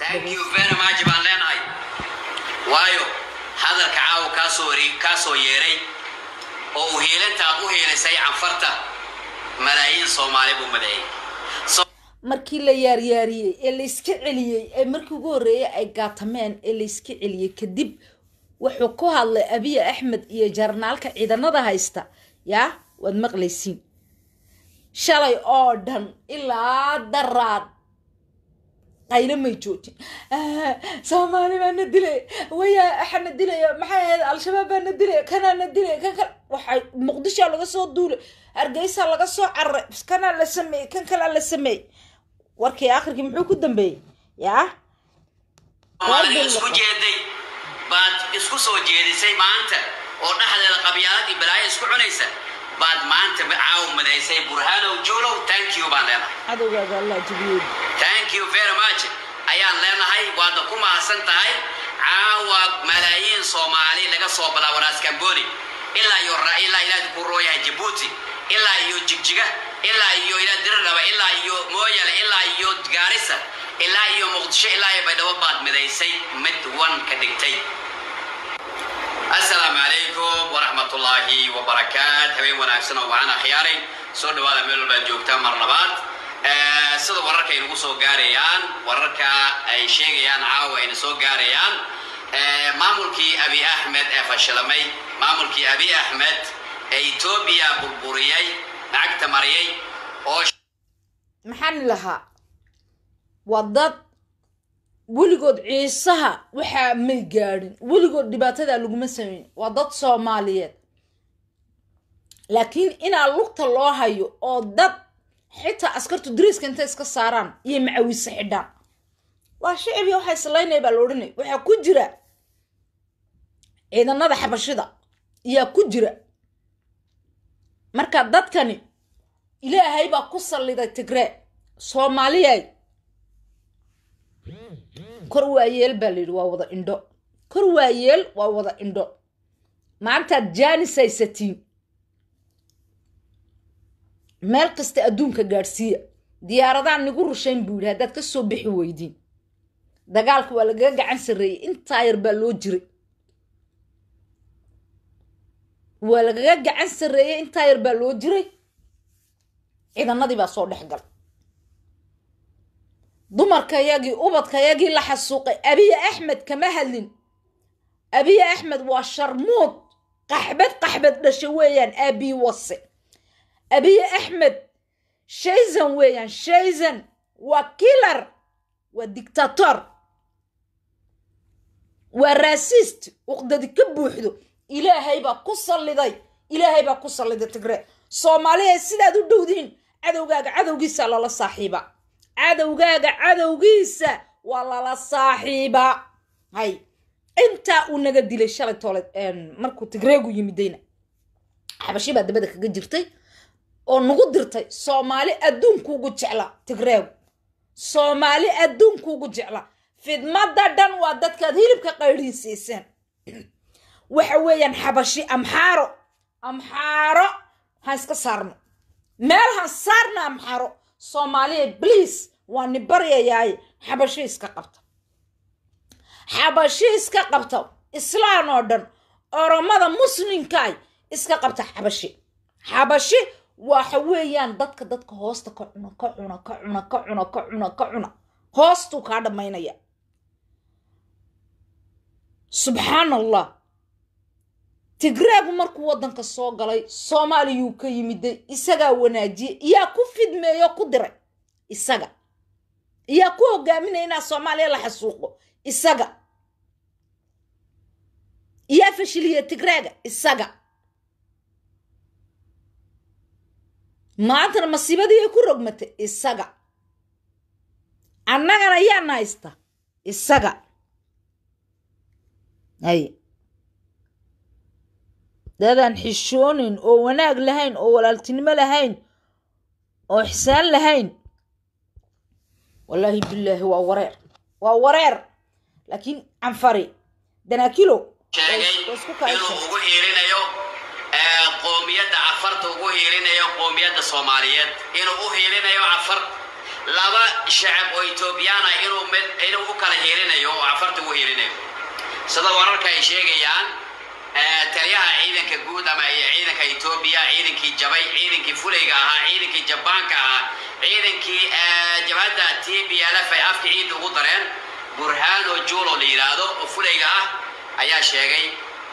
thank you very much baan leenahay waayo hadalka caawa kaasoo wari kaasoo yeeray oo uu hiilinta aad u hiilisay canfarta malaayiin soomaali buu madaeyay markii la yaaryaariyey ee la iska celiyey ee markii ugu horreeyay ay gaatameen ee la iska celiyey kadib wuxuu ku hadlay abiya axmed iyo jarnaalka ciidanada haysta yaa waad maqlaysiin shalay oo dhan ilaa daraad qaylo may joojin soomaali baa na dilay waya axa na dilaya maxay ahayd al-shabaab baa na dilay kanaa na dilay kan kale waxay muqdishoa laga soo duulay hargeysa laga soo cararay kanaa la sameeyey kan kalaa la sameeyey warkii akhirkii muxuu ku dambeeyey yaa soomaalida isku jeeday baad isku soo jeedisay maanta oo dhexdeeda qabyaalad iyo balaayo isku cunaysa baad maanta caaw madaysay burhaanow juulow thank you baan leenahay cadowgaaga allah jibiyey thank you very much ayaan leenahay waadna ku mahadsan tahay caawa malaayiin soomaali laga soo bilaabo raas kamboni ilaa iyo ra ilaa ilaa ku rooyahay jabuuti ilaa iyo jigjiga ilaa iyo ilaa diriraba ilaa iyo mooyale ilaa iyo gaarisa ilaa iyo muqdisho ilaa iyo baydhabo baad midaysay mid wan ka dhigtay asalaamu calaykum waraxmatullaahi wabarakaat habeen wanaagsan oo waxaan akhyaaray soo dhawaada meel walbaad joogtaa mar labaad sida wararka ay nagu soo gaarayaan wararka ay sheegayaan caawa ayna soo gaarayaan maamulkii abi axmed ee fashilamay maamulkii abi axmed ee etoobiya burburiyey lacagta mariyay oo maxaan lahaa waa dad weligood ciisaha waxaa may gaadhin weligood dhibaatada laguma sameyn waa dad soomaaliyeed laakiin inaa lugta loo hayo oo dad xitaa askartu dariiska intay iska saaraan iyo macawise xidhaan waa shicibia waxaa islaynaya baa la odhanaya waxaa ku jira ciidanada xabashida ayaa ku jira marka dadkani ilaahay baa ku salliday tigree soomaaliyay kor waayeel baa layidhi waa wada indho kor waayeel waa wada indho maantaad jaanis haysatiin meel kasta adduunka gaadhsiiya diyaaradaan nigu rushayn buu yidhi haddaad ka soo bixi weydiin dagaalka waa lagaga gacan sarreeyey intaa yar baa loo jiray waa lagaga gacan sarreeyey intaa yar baa loo jiray ciidanadii baa soo dhex gal dumarkayagii ubadkayagii la xasuuqay abiya axmed kama hadlin abiya axmed waa sharmuud qaxbad qaxbad dhasha weeyaan aabii wase abiya axmed shaysan weeyaan shaysan waa kilar waa dictator waa raasist uqdadi ka buuxdo ilaahay baa ku salliday ilaahay baa ku salliday tigree soomaaliya sidaad u dhowdiin cadowgaaga cadowgiisa lala saaxiiba cadowgaaga cadowgiisa waa lala saaxiiba hay intaa uu naga dilay shalay toole markuu tigreegu yimidayna xabashi baa dabada kaga jirtay oo nagu dirtay soomaali adduunkuugu jecla tigreegu soomaali adduunkuugu jecla fidmada dhan waa dadkaad hilibka qaydhiin siiseen waxa weeyaan xabashi amxaaro amxaaro ha iska saarno meel han saarna amxaaro soomaaliya bliis waa ni baryayaaye xabashi iska qabta xabashi iska qabta islaan oo dhan oromada muslimkaay iska qabta xabashi xabashi waxa weeyaan dadka dadka hoosta ka cuna ka cuna ka cuna ka cuna ka cuna ka cuna hoostuu kaa dhammaynaya subxaan allah tigreegu markuu waddanka soo galay soomaaliyuu ka yimiday isagaa wanaajiyey iyaa ku fidmeeyo ku diray isaga iyaa ku hogaaminaya inaa soomaaliya la xasuuqo isaga iyaa fashiliya tigreega isaga maantana masiibadii ay ku rogmatay isaga annagana yaana haysta isaga ay dadaan xishoonayn oo wanaag lahayn oo walaaltinimo lahayn oo ixsaan lahayn wallaahi bilaahi waa wareer waa wareer laakiin canfari danaakilo sheegay inuu ugu hiirinayo qoomiyadda cafarta ugu hiirinayo qoomiyadda soomaaliyeed inuu u hiirinayo cafar laba shacab oo etoobiyaan ah inuu mid inuu u kala hiilinayo oo afarta u hiilinayo sida wararka ay sheegayaan eh, taliyaha ciidanka guud ama ciidanka etoobiya ciidankii jabay ciidankii fulayga ahaa ciidankii jabaanka ahaa ciidankii eh, jabhadda t b l f ay afka ciidda ugu dareen burhaano juulo la yidhaahdo oo fulayga ah ayaa sheegay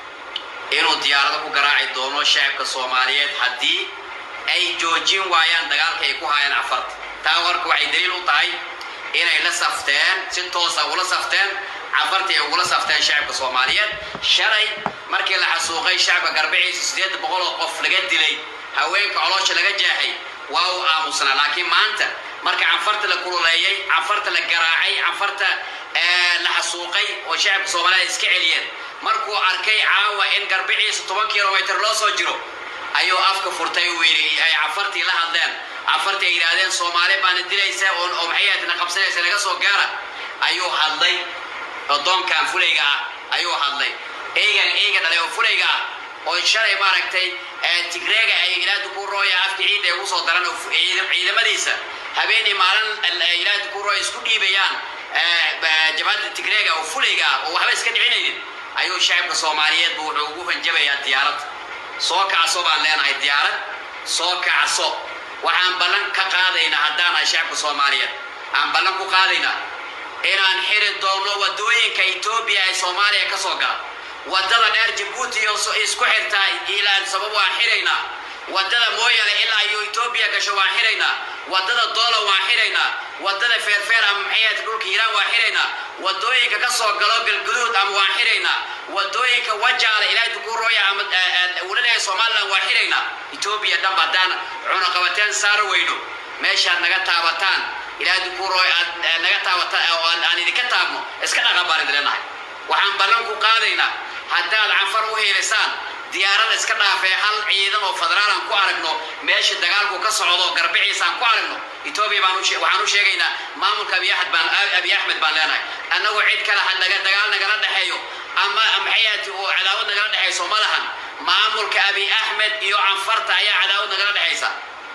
inuu diyaarado ku garaaci doono shacabka soomaaliyeed haddii ay joojin waayaan dagaalka ay ku hayaan afarta taa warka waxay daliil u tahay inay la safteen si toosa ugula safteen cafartii ay ugula safteen shacabka soomaaliyeed shalay markii la xasuuqay shacabka garbiciisa sideed boqol oo qof laga dilay haweenka coloosha laga jeexay waa uu aamusnaa laakiin maanta marka canfarta la kululeeyey canfarta la garaacay canfarta eh, la xasuuqay oo shacabka soomaaliyeed iska celiyeen markuu arkay caawa in garbiciisa toban kilomitr loo soo jiro ayuu afka furtay uu yidhi ay cafartii la hadleen cafartii ay yidhaahdeen soomaali baana dilaysa oo oo maxay ahayd na qabsanaysa naga soo gaara ayuu hadlay odoonkan fulayga ah ayuu hadlay eygan eyga dhalay oo fulayga ah oo shalay maaragtay eh, tigreega ay ilaahda ku rooya afka ciidda ay ugu soo daran oo fu- ciidam- ciidamadiisa habeenii maalin eh, ilaahda ku rooya isku dhiibayaan eh, ba- jabhadda tigreega oo fulayga ah oo waxba iska dhicinaynin ayuu shacabka soomaaliyeed buu wuxuu ugu hanjabayaa diyaarad soo kacso baan leenahay diyaarad soo kacso waxaan ballan ka qaadaynaa haddaan nahay shacabka soomaaliyeed aan ballan ku qaadaynaa inaan xiri doono wadooyinka etoobiya ee soomaaliya ka soo gala wadada dheer jabuuti iyo so- isku xirtaa ilaan sabab waan xiraynaa wadada mooyale ilaa iyo etoobiya gasho waan xiraynaa wadada doola waan xiraynaa wadada feerfeer ama maxayaad dhulka hiiraan waan xiraynaa wadooyinka ka soo galo galguduud ama waan xiraynaa wadooyinka wajaale ilaahay dukuurooya ama wulanaha somaliland waan xiraynaa etoobiya dhanba haddaan cunaqabateen saar weyno meeshaad naga taabataan ilaahay dukuurooy aad eh, naga taabataan oo aan aan idinka taabno iska dhaqan baan idin leenahay waxaan ballan ku qaadaynaa haddaad cafar u heelisaan diyaarada iska dhaafee hal ciidan oo federaalan ku aragno meesha dagaalku ka socdo garbiciisaan ku aragno etoobiya baan u shee- waxaan u sheegaynaa maamulka abiy axmed baan abiy axmed baan leenahay annagu cid kale ha naga dagaal nagala dhexeeyo ama maxayaati oo cadaawad nagala dhexayso ma lahan maamulka abiy axmed iyo canfarta ayaa cadaawad nagala dhexaysa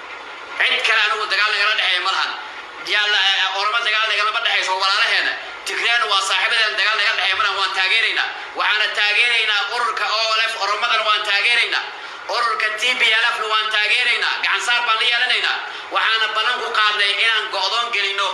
cid kale anigu dagaal nagala dhexeeya ma lahan yaalla oramo dagaal nagalama dhexayso walaalaheena tigreena waa saaxiibadeena dagaal naga dhexeeya malan waan taageeraynaa waxaana taageeraynaa ururka olf oromadana waan taageeraynaa ururka t b l fna waan taageeraynaa gacansaar baan la yeelanaynaa waxaana ballan ku qaadnay inaan go'doon gelino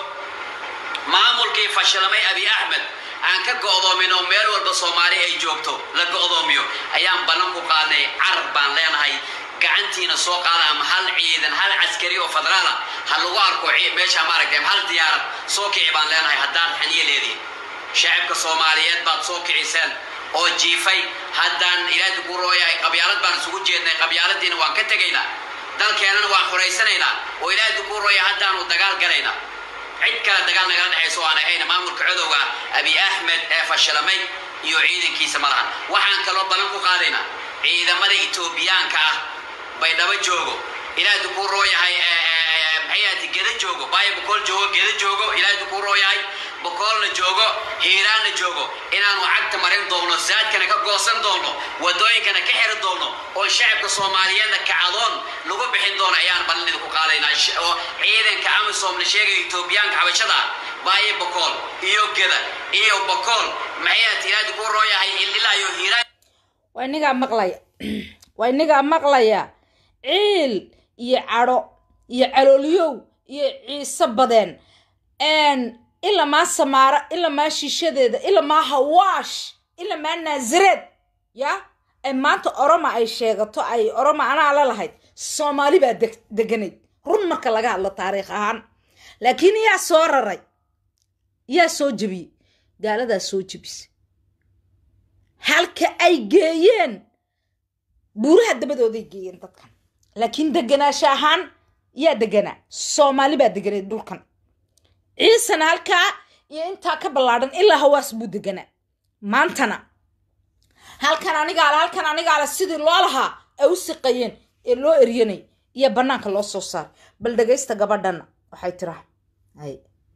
maamulkii fashilamay abiy axmed aan ka go'doomino meel walba soomaali ay joogto la go'doomiyo ayaan ballan ku qaadnay carab baan leenahay gacantiina soo qaada ama hal ciidan hal caskari oo federaala ha lagu arko ci- meesha maaragtay hal diyaarad soo kici baan leenahay haddaad xaniye leedihin shacabka soomaaliyeed baad soo kiciseen oo jiifay haddaan ilaahi ku rooyahay qabyaalad baan isugu jeednay qabyaaladiina waan ka tegaynaa dalkeenana waan xuraysanaynaa oo ilaahi ku rooya haddaanu dagaal galaynaa cid kale dagaal nagala dhexayso aan ahayn maamulka codowga abiy axmed ee fashilamay iyo ciidankiisa ma lahan waxaan kaloo ballan ku qaadaynaa ciidamada etoobiyaanka ah bay dhaba joogo ilaahi ku rooyahay maxayaati geda joogo baayo bokool joogo geda joogo ilaahi ku rooyahay bokoolna joogo hiiraanna joogo inaanu cagta marin doono saadkana ka goosan doono wadooyinkana ka xiri doono oo shacabka soomaaliyeedna kacadoon lagu bixin doono ayaan ballanida ku qaadaynaa Sh- oo ciidanka amisom la sheegaya etoobiyaanka xabashada ah baayo bokool iyo geda iyo bokool maxayaati ilaahi ku rooyahay ilaa iyo hiiraan waa inagaa maqlaya waa inagaa maqlaya ciil iyo cadho iyo calooliyow iyo ciise badeen ilamaa samaara ilamaa shishadeeda ilamaa hawaash ilamaa naasareed ya ay maanta oroma ay sheegato ay oroma anaa la lahayd soomaali baa deg- deganayd run marka laga hadlo taariikh ahaan laakiin yaa soo raray yaa soo jebiyey gaaladaa soo jebisay halka ay geeyeen buuraha dabadooday geeyeen dadkan laakiin deganaansha ahaan yaa deganaa soomaali baa deganay dhulkan ciisana halkaa iyo intaa ka ballaadhan ilaa hawaas buu deganaa maantana halkan anigaale halkan anigaale sidii loo lahaa ay u siqayeen ee loo eryanay iyo bannaanka loo soo saaray bal dhegaysta gabadhana waxay tiraa hay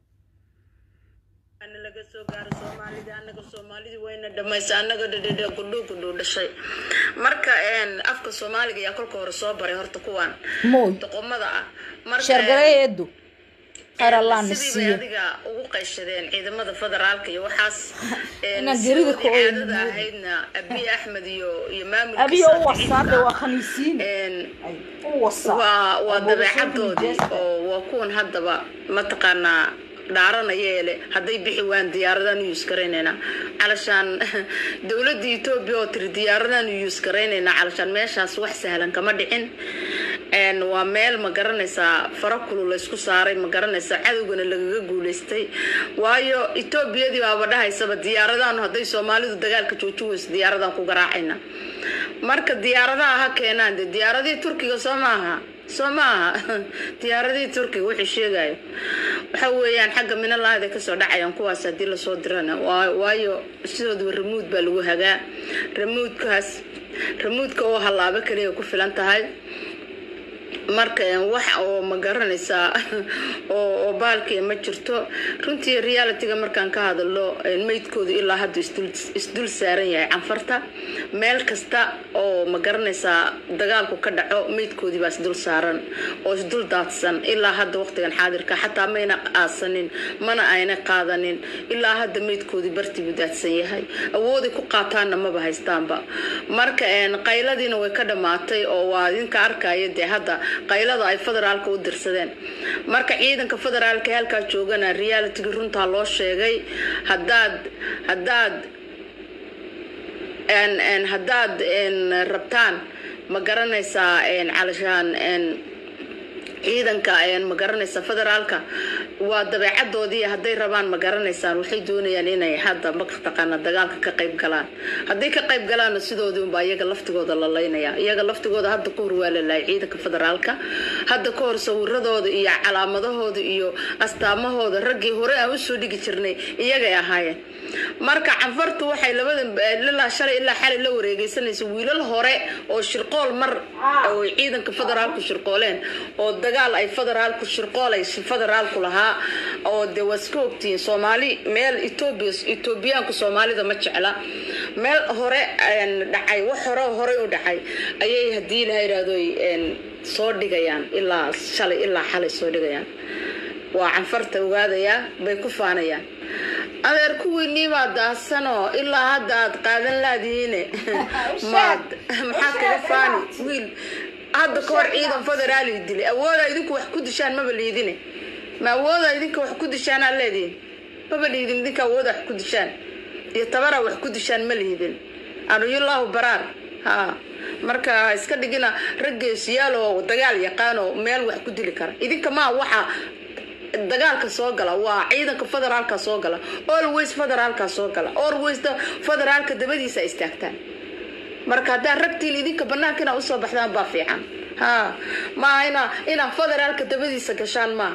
ana laga soo gaaro soomaalida anaga soomaalida wayna dhamaysa anaga dhadhadha gudhuu gudhuu dhashay marka een, afka soomaaliga ayaa kolka hore soo baray horta kuwan mooy doqomada ah marka sheergareeya eedu khayr allah na sidii bay siiyo adiga ugu qayshadeen ciidamada federaalka iyo waxaas een, Inaan gerida ku sidoodii ooyin caadada moodo. ahaydna abiy axmed iyo iyo abiyo u maamulkiisa wasaade waa khaniisiin een, Ay, u wasaa waa waa Abuurashadii dabeecadoodii jeesta. oo waa kuwan haddaba mataqaanaa dhaaranaya ele hadday bixi waan diyaaradan use garaynaynaa calashaan dowladda etoobiya oo tiri diyaaradan use garaynaynaa calashaan meeshaas wax sahlan kama dhicin een waa meel ma garanaysaa fara kulu laysku saaray ma garanaysaa cadowgana lagaga guuleystay waayo etoobiyadii baaba dhahaysaba diyaaradaanu hadday soomaalidu dagaalka joojin weyso diyaaradan ku garaacayna marka diyaaradaha ha keenaan de diyaaradihii turkiga soo maaha soo maaha diyaaradihii turkiga wuxuu sheegayo waxa weeyaan xagga minalaahda kasoo dhacayaan kuwaas haddii lasoo dirana waa- waayo sidooduba ramuud baa lagu hagaa ramuudkaas ramuudka oo hallaabo kaliya ku filan tahay marka een, wax oo ma garanaysaa oo oo baalkiya ma jirto runtii realityga markaan ka hadalo een, meydkoodu ilaa hadda isdul isdul saaran yahay canfarta meel kasta oo ma garanaysaa dagaalku ka dhaco meydkoodii baa isdul saaran oo isdul daadsan ilaa hadda waqtigan xaadirka xataa mayna aasanin mana ayna qaadanin ilaa hadda meydkoodii bartibu daadsan yahay awooday ku qaataanna maba haystaanba marka een, qayladiina way ka dhammaatay oo waa idinka arkaya dee hadda qaylada ay federaalka u dirsadeen marka ciidanka federaalka ee halkaa joogana realityga runtaa loo sheegay haddaad haddaad een een haddaad een rabtaan ma garanaysaa een calashaan een ciidanka een ma garanaysa federaalka waa dabeecadoodii hadday rabaan ma garanaysaan waxay doonayaan inay hadda mataqaana dagaalka ka qayb galaan hadday ka qayb galaanna sidoodii unbaa iyaga laftigooda la laynaya iyaga laftigooda hadda ka hor waa la laayay ciidanka federaalka hadda ka hor sawiradooda iyo calaamadahooda iyo astaamahooda raggii hore aan usoo dhigi jirnay iyagay ahaayeen marka canfartu waxay labada ilaa shalay ilaa xalay la wareegeysanaysa wiilal hore oo shirqool mar oo ciidanka federaalku shirqooleen oo dagaal ay federaalku shirqool ay federaalku lahaa oo dee waa iska ogtihiin soomaali meel etoobiya etoobiyaanku soomaalida ma jecla meel hore een, dhacay wax hore horey u dhacay ayay haddii ilaha yidhaahdo een, soo dhigayaan ilaa shalay ilaa xalay soo dhigayaan waa canfarta ogaadayaa bay ku faanayaan adeer kuwiinii baa daahsanoo ilaa hadda aad qaadan laadihiine maad maxaad kaga faani wiil hadda ka hor ciidan federaali dilay awoodaa idinku wax ku dishaan maba liidine ma awoodaa idinka wax ku dishaan aa leedihin maba liidin idinka awoodaa wax ku dishaan iyo tabara wax ku dishaan ma liidin anuyullahu baraar ha marka ha iska dhigina raggeesiyaal oo dagaal yaqaanoo meel wax ku dili kara idinka maa waxa dagaalka soo gala waa ciidanka federaalka soo gala always federaalka soo gala always da federaalka dabadiisa istaagtaan marka haddaa ragtiin idinka banaanka inaa usoo baxdaan baa fiican ha maaha ina inaa federaalka dabadiisa gashaan maaha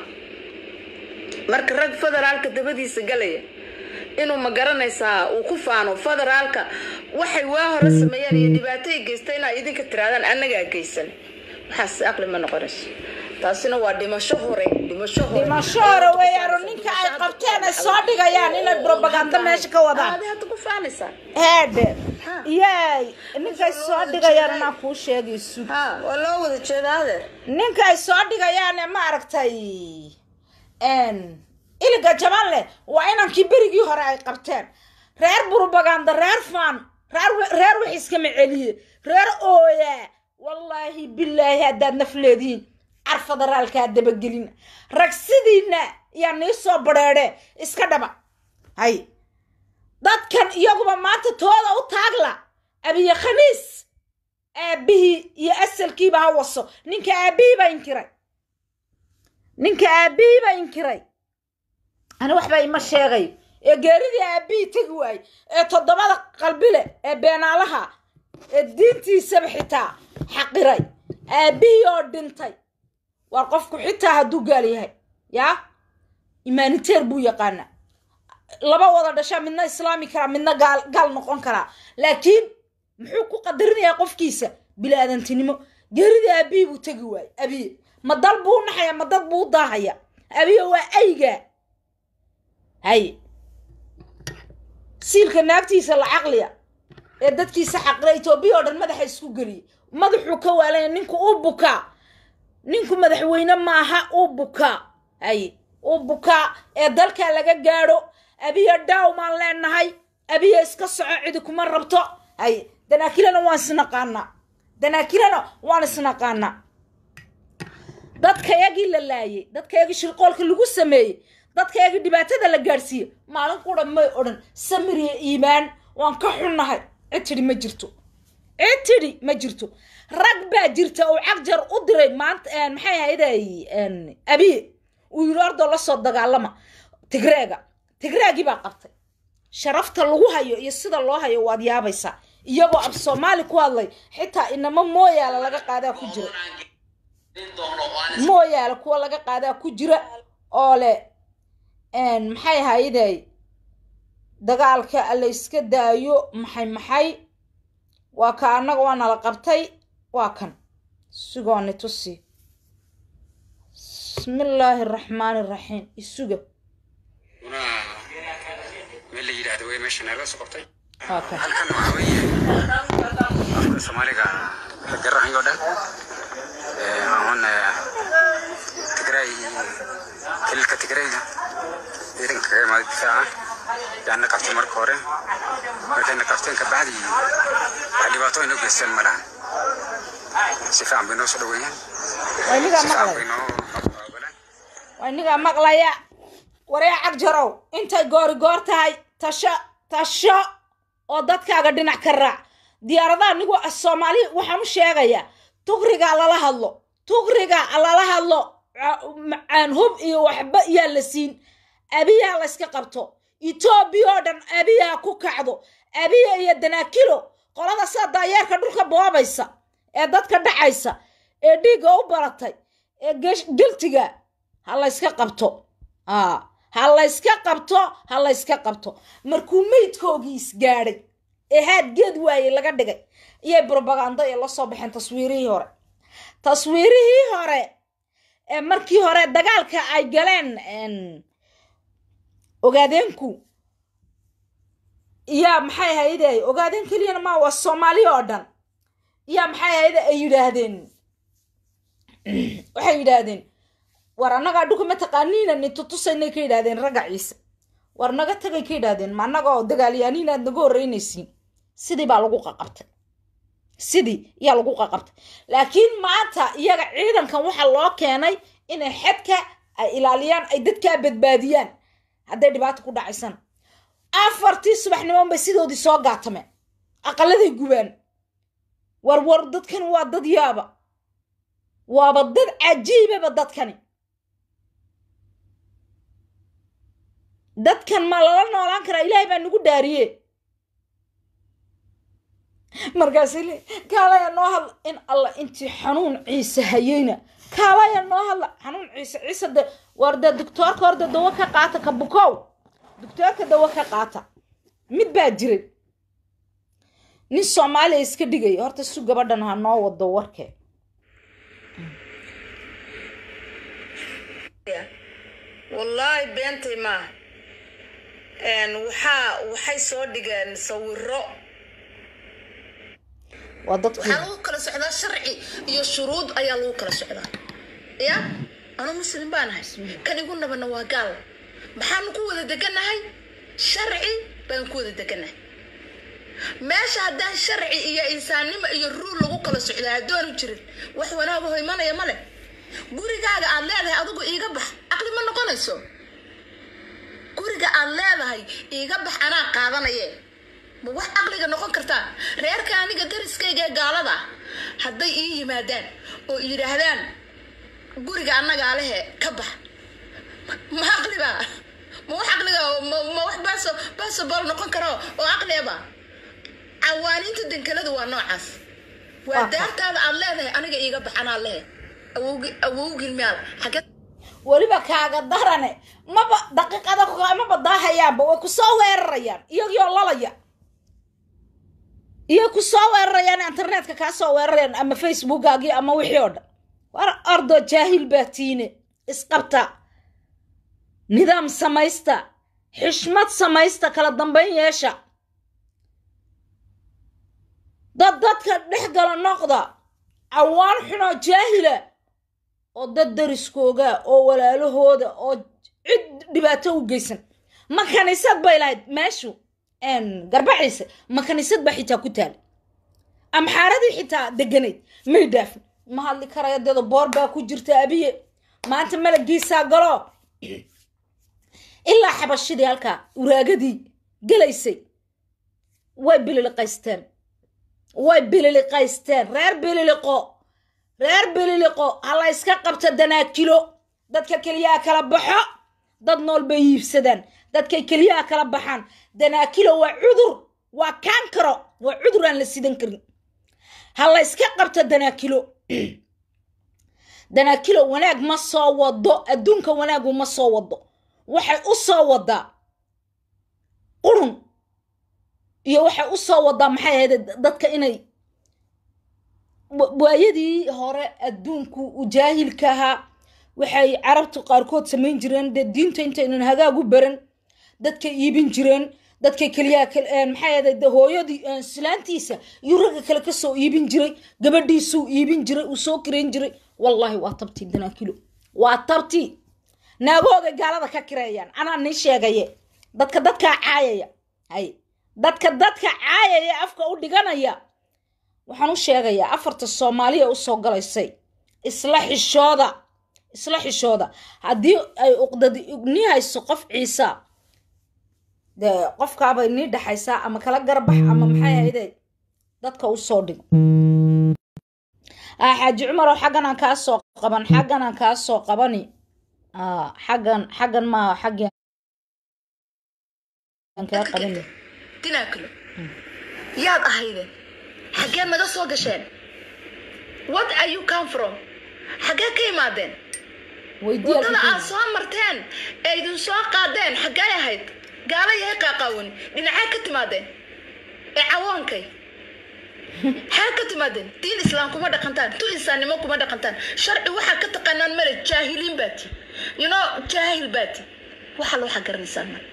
marka rag federaalka dabadiisa galaya inuu ma garanaysaa uu ku faano federaalka waxay waa hore sameeyeen iyo dhibaatay geysta inaa idinka tiraadaan annagaa geysan waxaas aqli ma noqonayso taasina waa dhimasho hore dhimasho hore dhimasho hore weeyaano ninka ay qabteen ay soo dhigayaan inay propaganda meesha ka wadaan Aad hadda ku faanaysaa heedhe yaay ninkay soo dhigayaan inaan kuu sheegaysu ha waa loo wada jeedaa adeer ninkay soo dhigayaan ee maaragtay iliga jaban leh waa inankii berigii hore ay qabteen reer propaganda reer fan reer reer wax iskama celiye reer ooya wallaahi bilaahi haddaad naf leedihiin car federaalkaa dabagelin rag sidiina yaa nii soo badheedhe iska dhaba hay dadkan iyaguba maanta tooda u taagla abiye khaniis aabihii iyo asalkiiba ha waso ninka aabihii baa inkiray ninka aabihii baa inkiray ani waxba ima sheegayo ee geeridii aabihii tegi waayey ee toddobada qalbile ee beenaalaha ee diintiisaba xitaa xaqiray aabihii oo dhintay waa qofku xitaa hadduu gaal yahay yaa imaaniteer buu yaqaanaa laba wada dhashaa midna islaami karaa midna gaal gaal noqon karaa laakiin muxuu ku qadarinayaa qofkiisa bilaadantinimo geeridii aabihii buu tegi waayey abiye ma dal buu naxaya ma dad buu daahaya abiye waa ayga hay siilka naagtiisa la caqliya ee dadkiisa xaqira etoobiya oo dhan madaxa isku geliyay madaxuu ka waalaya ninku uu bukaa ninku madaxweyne maaha uu bukaa hay uu bukaa ee dalka laga gaadho abiya dhaaw maan leenahay abiya iska soco cidi kuma rabto hay danaakilana waan isnaqaanaa danaakilana waan isnaqaanaa dadkayagii la laayay dadkayagii shirqoolka lagu sameeyey dadkayagii dhibaatada la gaadhsiiyey maalin qura may odhan samir iyo iimaan waan ka xunnahay cid tidhi ma jirto cid tidhi ma jirto rag baa jirta uu cagjar u diray maanta maxay ahayday abiye uu yidhi ordoo la soo dagaalama tigreega tigreegii baa qabtay sharafta lagu hayo iyo sida loo hayo waad yaabaysaa iyagoo ab soomaali ku hadlay xitaa inamo mooyaala laga qaadaa ku jira mooyaale kuwa laga qaadaa ku jira oo leh maxay ahayday dagaalka la iska daayo maxay maxay waa ka annaga waa nala qabtay waa kan sugooni tusi bismillaahi araxmaani araxiim isuga meel la yidhaahdo wey meesha naga soo qabtay waa kan halkan waxaa weeye afka soomaaliga la garanayo dhan ahun tigray kililka tigrayga ciidanka kaga imaaday difaaca yaana qabtay marka hore markayna qabteen kabacdi wax dhibaato inoo geysteen ma lahan si fiican bay noo soo dhaweeyeen waa inigaa si fiican maqlaya bay noo qaabileen waa inigaa maqlaya waree cagjarow intay goori goor tahay tasho tasho oo dadkaaga dhinac ka raac diyaaradaha nigu soomaali waxaan u sheegayaa tugrigaa lala hadlo tugriga lala hadlo ca- macaan hub iyo waxba yaa la siin abiyaa layska qabto etoobiya oo dhan abiyaa ku kacdo abiya iyo danaakilo qolada sida daayeerka dhulka boobaysa ee dadka dhacaysa ee dhiigga u baratay ee gesh- geltiga ha layska qabto aa ha layska qabto ha layska qabto markuu meydkoogii isgaadhay ee haad geed waaye laga dhigay iyay brobaganda ee la soo baxeen taswiirihii hore taswiirihii hore ee markii hore dagaalka ay galeen en, ogaadeenku yaa maxay ahayde ogaadeen keliyana ma waa soomaali oo dhan yaa maxay ahayde ay yidhaahdeen waxay yidhaahdeen war annagaa dhulka ma taqaaniina ni tutusaynay ka yidhaahdeen ragga ciise war naga tagay ka yidhaahdeen ma annagoo dagaalyaaniin aad naga horreynaysiin sidii baa lagu qaqabtay sidii yaa lagu qaqabtay laakiin maanta iyaga ciidankan waxaa loo keenay inay xedka ay ilaaliyaan ay dadkaa badbaadiyaan hadday dhibaato ku dhacaysan afartii subaxnimoon bay sidoodii soo gaatameen aqaladay gubaan war war dadkan waa dad yaaba waaba dad cajiibaba dadkani dadkan ma lala noolaan karaa ilaahay baa nagu dhaariye markaasi le kaalaya noo hadla in alla intii xanuun ciise hayeyna kaalaya noo hadla xanuun ciise ciise de war de doctoorka horda dawo ka qaata ka bukow doctoorka dawo ka qaata mid baa jiray nin soomaaliya iska dhigaya horta su gabadhan ha noo wado warkee wallaahi beentay maaha Een, waxaa waxay soo dhigeen sawiro waa dadkii waxaa lagu kala socdaa sharci iyo shuruud ayaa lagu kala socdaa ya anu muslim baan ahay kan igu nabana waa gaal maxaanu ku wada deganahay sharci baan ku wada deganahay meesha haddaan sharci iyo insaannimo iyo ruul lagu kala socdaa haddoonu jirin wax wanaaga ho imanaya male gurigaaga aad leedahay adigu iiga bax caqli ma noqonayso guriga aad leedahay iiga bax anaa qaadanaye ma wax caqliga noqon kartaa reerka aniga dariskayga ee gaalada ah hadday ii yimaadaan oo yidhaahdaan guriga annagaa lehe ka bax ma caqliba ma wax caqliga ma ma wax baaso basobol noqon karo oo caqliaba cawaaniinta dankalada waa noocaas waa Aha. daartaada aad leedahay aniga iiga bax anaa lehe awowgi awowgin miyaal xagee weliba kaaga darane maba daqiiqada maba daahayaanba way ku soo weerarayaan iyagoo lalaya iyo ku soo weerarayaan internetka kaa soo weerarayaan ama facebookaagii ama wixii oo dhan war ordo jaahil baa tiine isqabta nidaam samaysta xishmad samaysta kala dambayn yeesha dad dadka dhex gala noqda cawaan xunoo jaahila oo dad dariskooga oo walaalahooda oo cid dhibaato u geysan ma kaniisad bay lahayd meeshu garbaciise ma kaniisad baa xitaa ku taal amxaaradii xitaa deganayd may dhaafin ma hadli karaya deedo boor baa ku jirta abiye maanta malagiisaa galo ilaa xabashidii halkaa uraagadii gelaysay way bililiqaysteen way bililiqaysteen reer bililiqo reer bililiqo ha la yska qabto danaakilo dadka keliyaha kala baxo dad nool bay iibsadaan dadkay keliyaha kala baxaan danaakilo waa cudur waa kaankaro waa cudur aan la sidan karin ha la yska qabto danaakilo danaakilo wanaag ma soo wado adduunka wanaagu ma soo wado waxay u soo wadaa qurun iyo waxay u soo wadaa maxay ahayd dadka inay waayadii hore adduunku u jaahilka ahaa waxay carabtu qaarkood samayn jireen dee diinta intaynan hagaag u baran dadkay iibin jireen dadkay keliyaa maxay ahayd hooyadii islaantiisa iyo ragga kale kasoo iibin jiray gabadhiisuu iibin jiray uu soo kirayn jiray wallaahi waa tabtii danaakilo waa tabtii naagooga gaalada ka kireeyaan anaa nii sheegaye dadka dadkaa caayaya hay dadka dadka caayaya afka u dhiganaya waxaan u sheegayaa afarta soomaaliya usoo galaysay isla xishooda isla xishooda haddii ay uqdadi ni hayso qof ciisa dee qofkaabay nii dhexaysaa ama kala garbax ama maxay ahayde dadka usoo dhigo xaaji cumarow xaggan aan kaa soo qaban xaggan aan kaa soo qabani xaggan xaggan maa xaggi aan kaa qabani dinaakilo yaad ahaydeen xaggee naga soo gasheen what are you come from xaggee ka imaadeen waddada aad soo marteen ee idin soo qaadeen xaggee ahayd gaala yahay qaaqaawan dhinacee ka timaadeen ee cawoonkay xee ka timaadeen diin islaam kuma dhaqantaan tu insaannimo kuma dhaqantaan sharci waxaa ka taqaanaan male jaahiliin baati you know jaahil baati waxaa loo xagaranaysaan male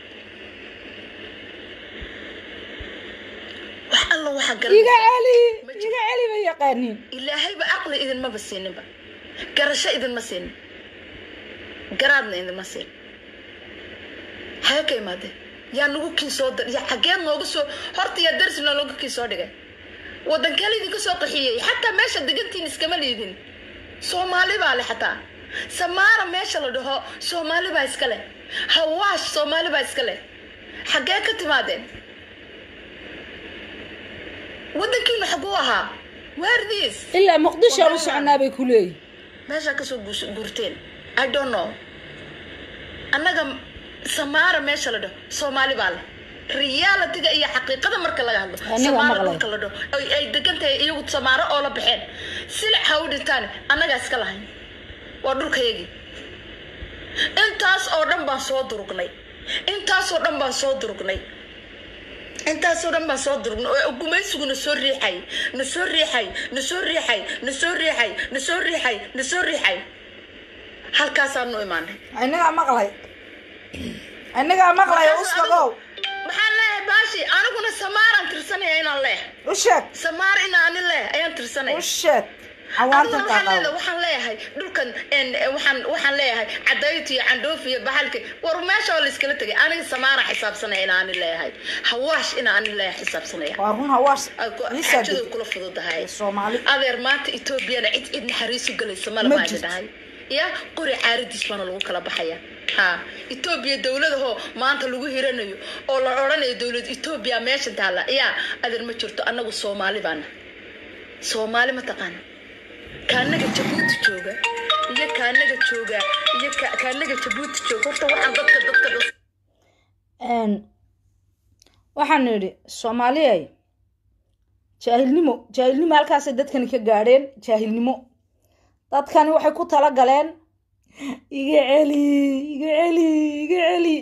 wax alla waxaa iga garanaysaa celi iga celi ma yaqaaniin ilaahayba caqli idinmaba siininba garasho idinma siinin garaadna idinma siin xagee ka imaadeen yaa nagu kii soo dar yaa xageed nooga soo horta yaa darsi nooga kii soo dhigay waddankee idinka soo qaxiyey xataa meesha degantiin iskama liidin soomaali baa leh xataa samaara meesha la dhaho soomaali baa iska leh hawaash soomaali baa iska leh xaggee ka timaadeen waddankiinu xaguu ahaa waardiis ilaa muqdisho aan u soconaa bay ku leeyihin meeshaa kasoo guus- guurteen i don't know annaga samaara meesha la dhaho soomaali baa leh realitiga iyo xaqiiqada marka laga hadlo Aniga samaara maqlay. dhulka la dhaho ay ay degan tahay iyagu samaaro oo la baxeen silic ha u dhintaan annagaa iska lahayn waa dhulkayagii intaas oo dhan baan soo durugnay intaasoo dhan baan soo durugnay intaasoo dhan baan soo durugnay oo gumaysigu na soo riixay na soo riixay na soo riixay na soo riixay na soo riixay na soo riixay halkaasaanu imaanay inagaa maqlay inagaa maqlay uskagow maxaan leeyahay baashi aniguna samaaraan tirsanaya inaan leeh u sheeg samaar inaan ani leeh ayaan tirsanaya u sheeg Aniguna xawaantan waxaan leedahay- qaaqaw waxaan leeyahay dhulkan en, en, waxaan waxaan leeyahay cadayt iyo candhoof iyo bahalki war meesha oo la iskala tegay aniga samaara xisaabsanaya inaan ani leeyahay hawaash inaan ani leeyahay xisaabsanaya waa run hawaash Ay ku- iisaa xaajadu deg kula fududahay soomaali adeer maanta etoobiyana cid cid naxariisu galaysa Ma malabaa jirto. dhahay ya qori caaradiis baana lagu kala baxaya ha etoobiya dowladahoo maanta lagu hiranayo oo la odhanayo dowlad etoobiya meesha taalla ya adeer ma jirto annagu soomaali baana soomaali ma taqaana kaanaga jabuuti jooga iyo kaanaga jooga iyo ka- kaanaga jabuuti jooga horta waxaan dadka dadka dadka Een, waxaan idhi soomaaliyay jaahilnimo jaahilnimo halkaasay dadkani ka gaadheen jaahilnimo dadkani waxay ku tala galeen iga celi iga celi iga celi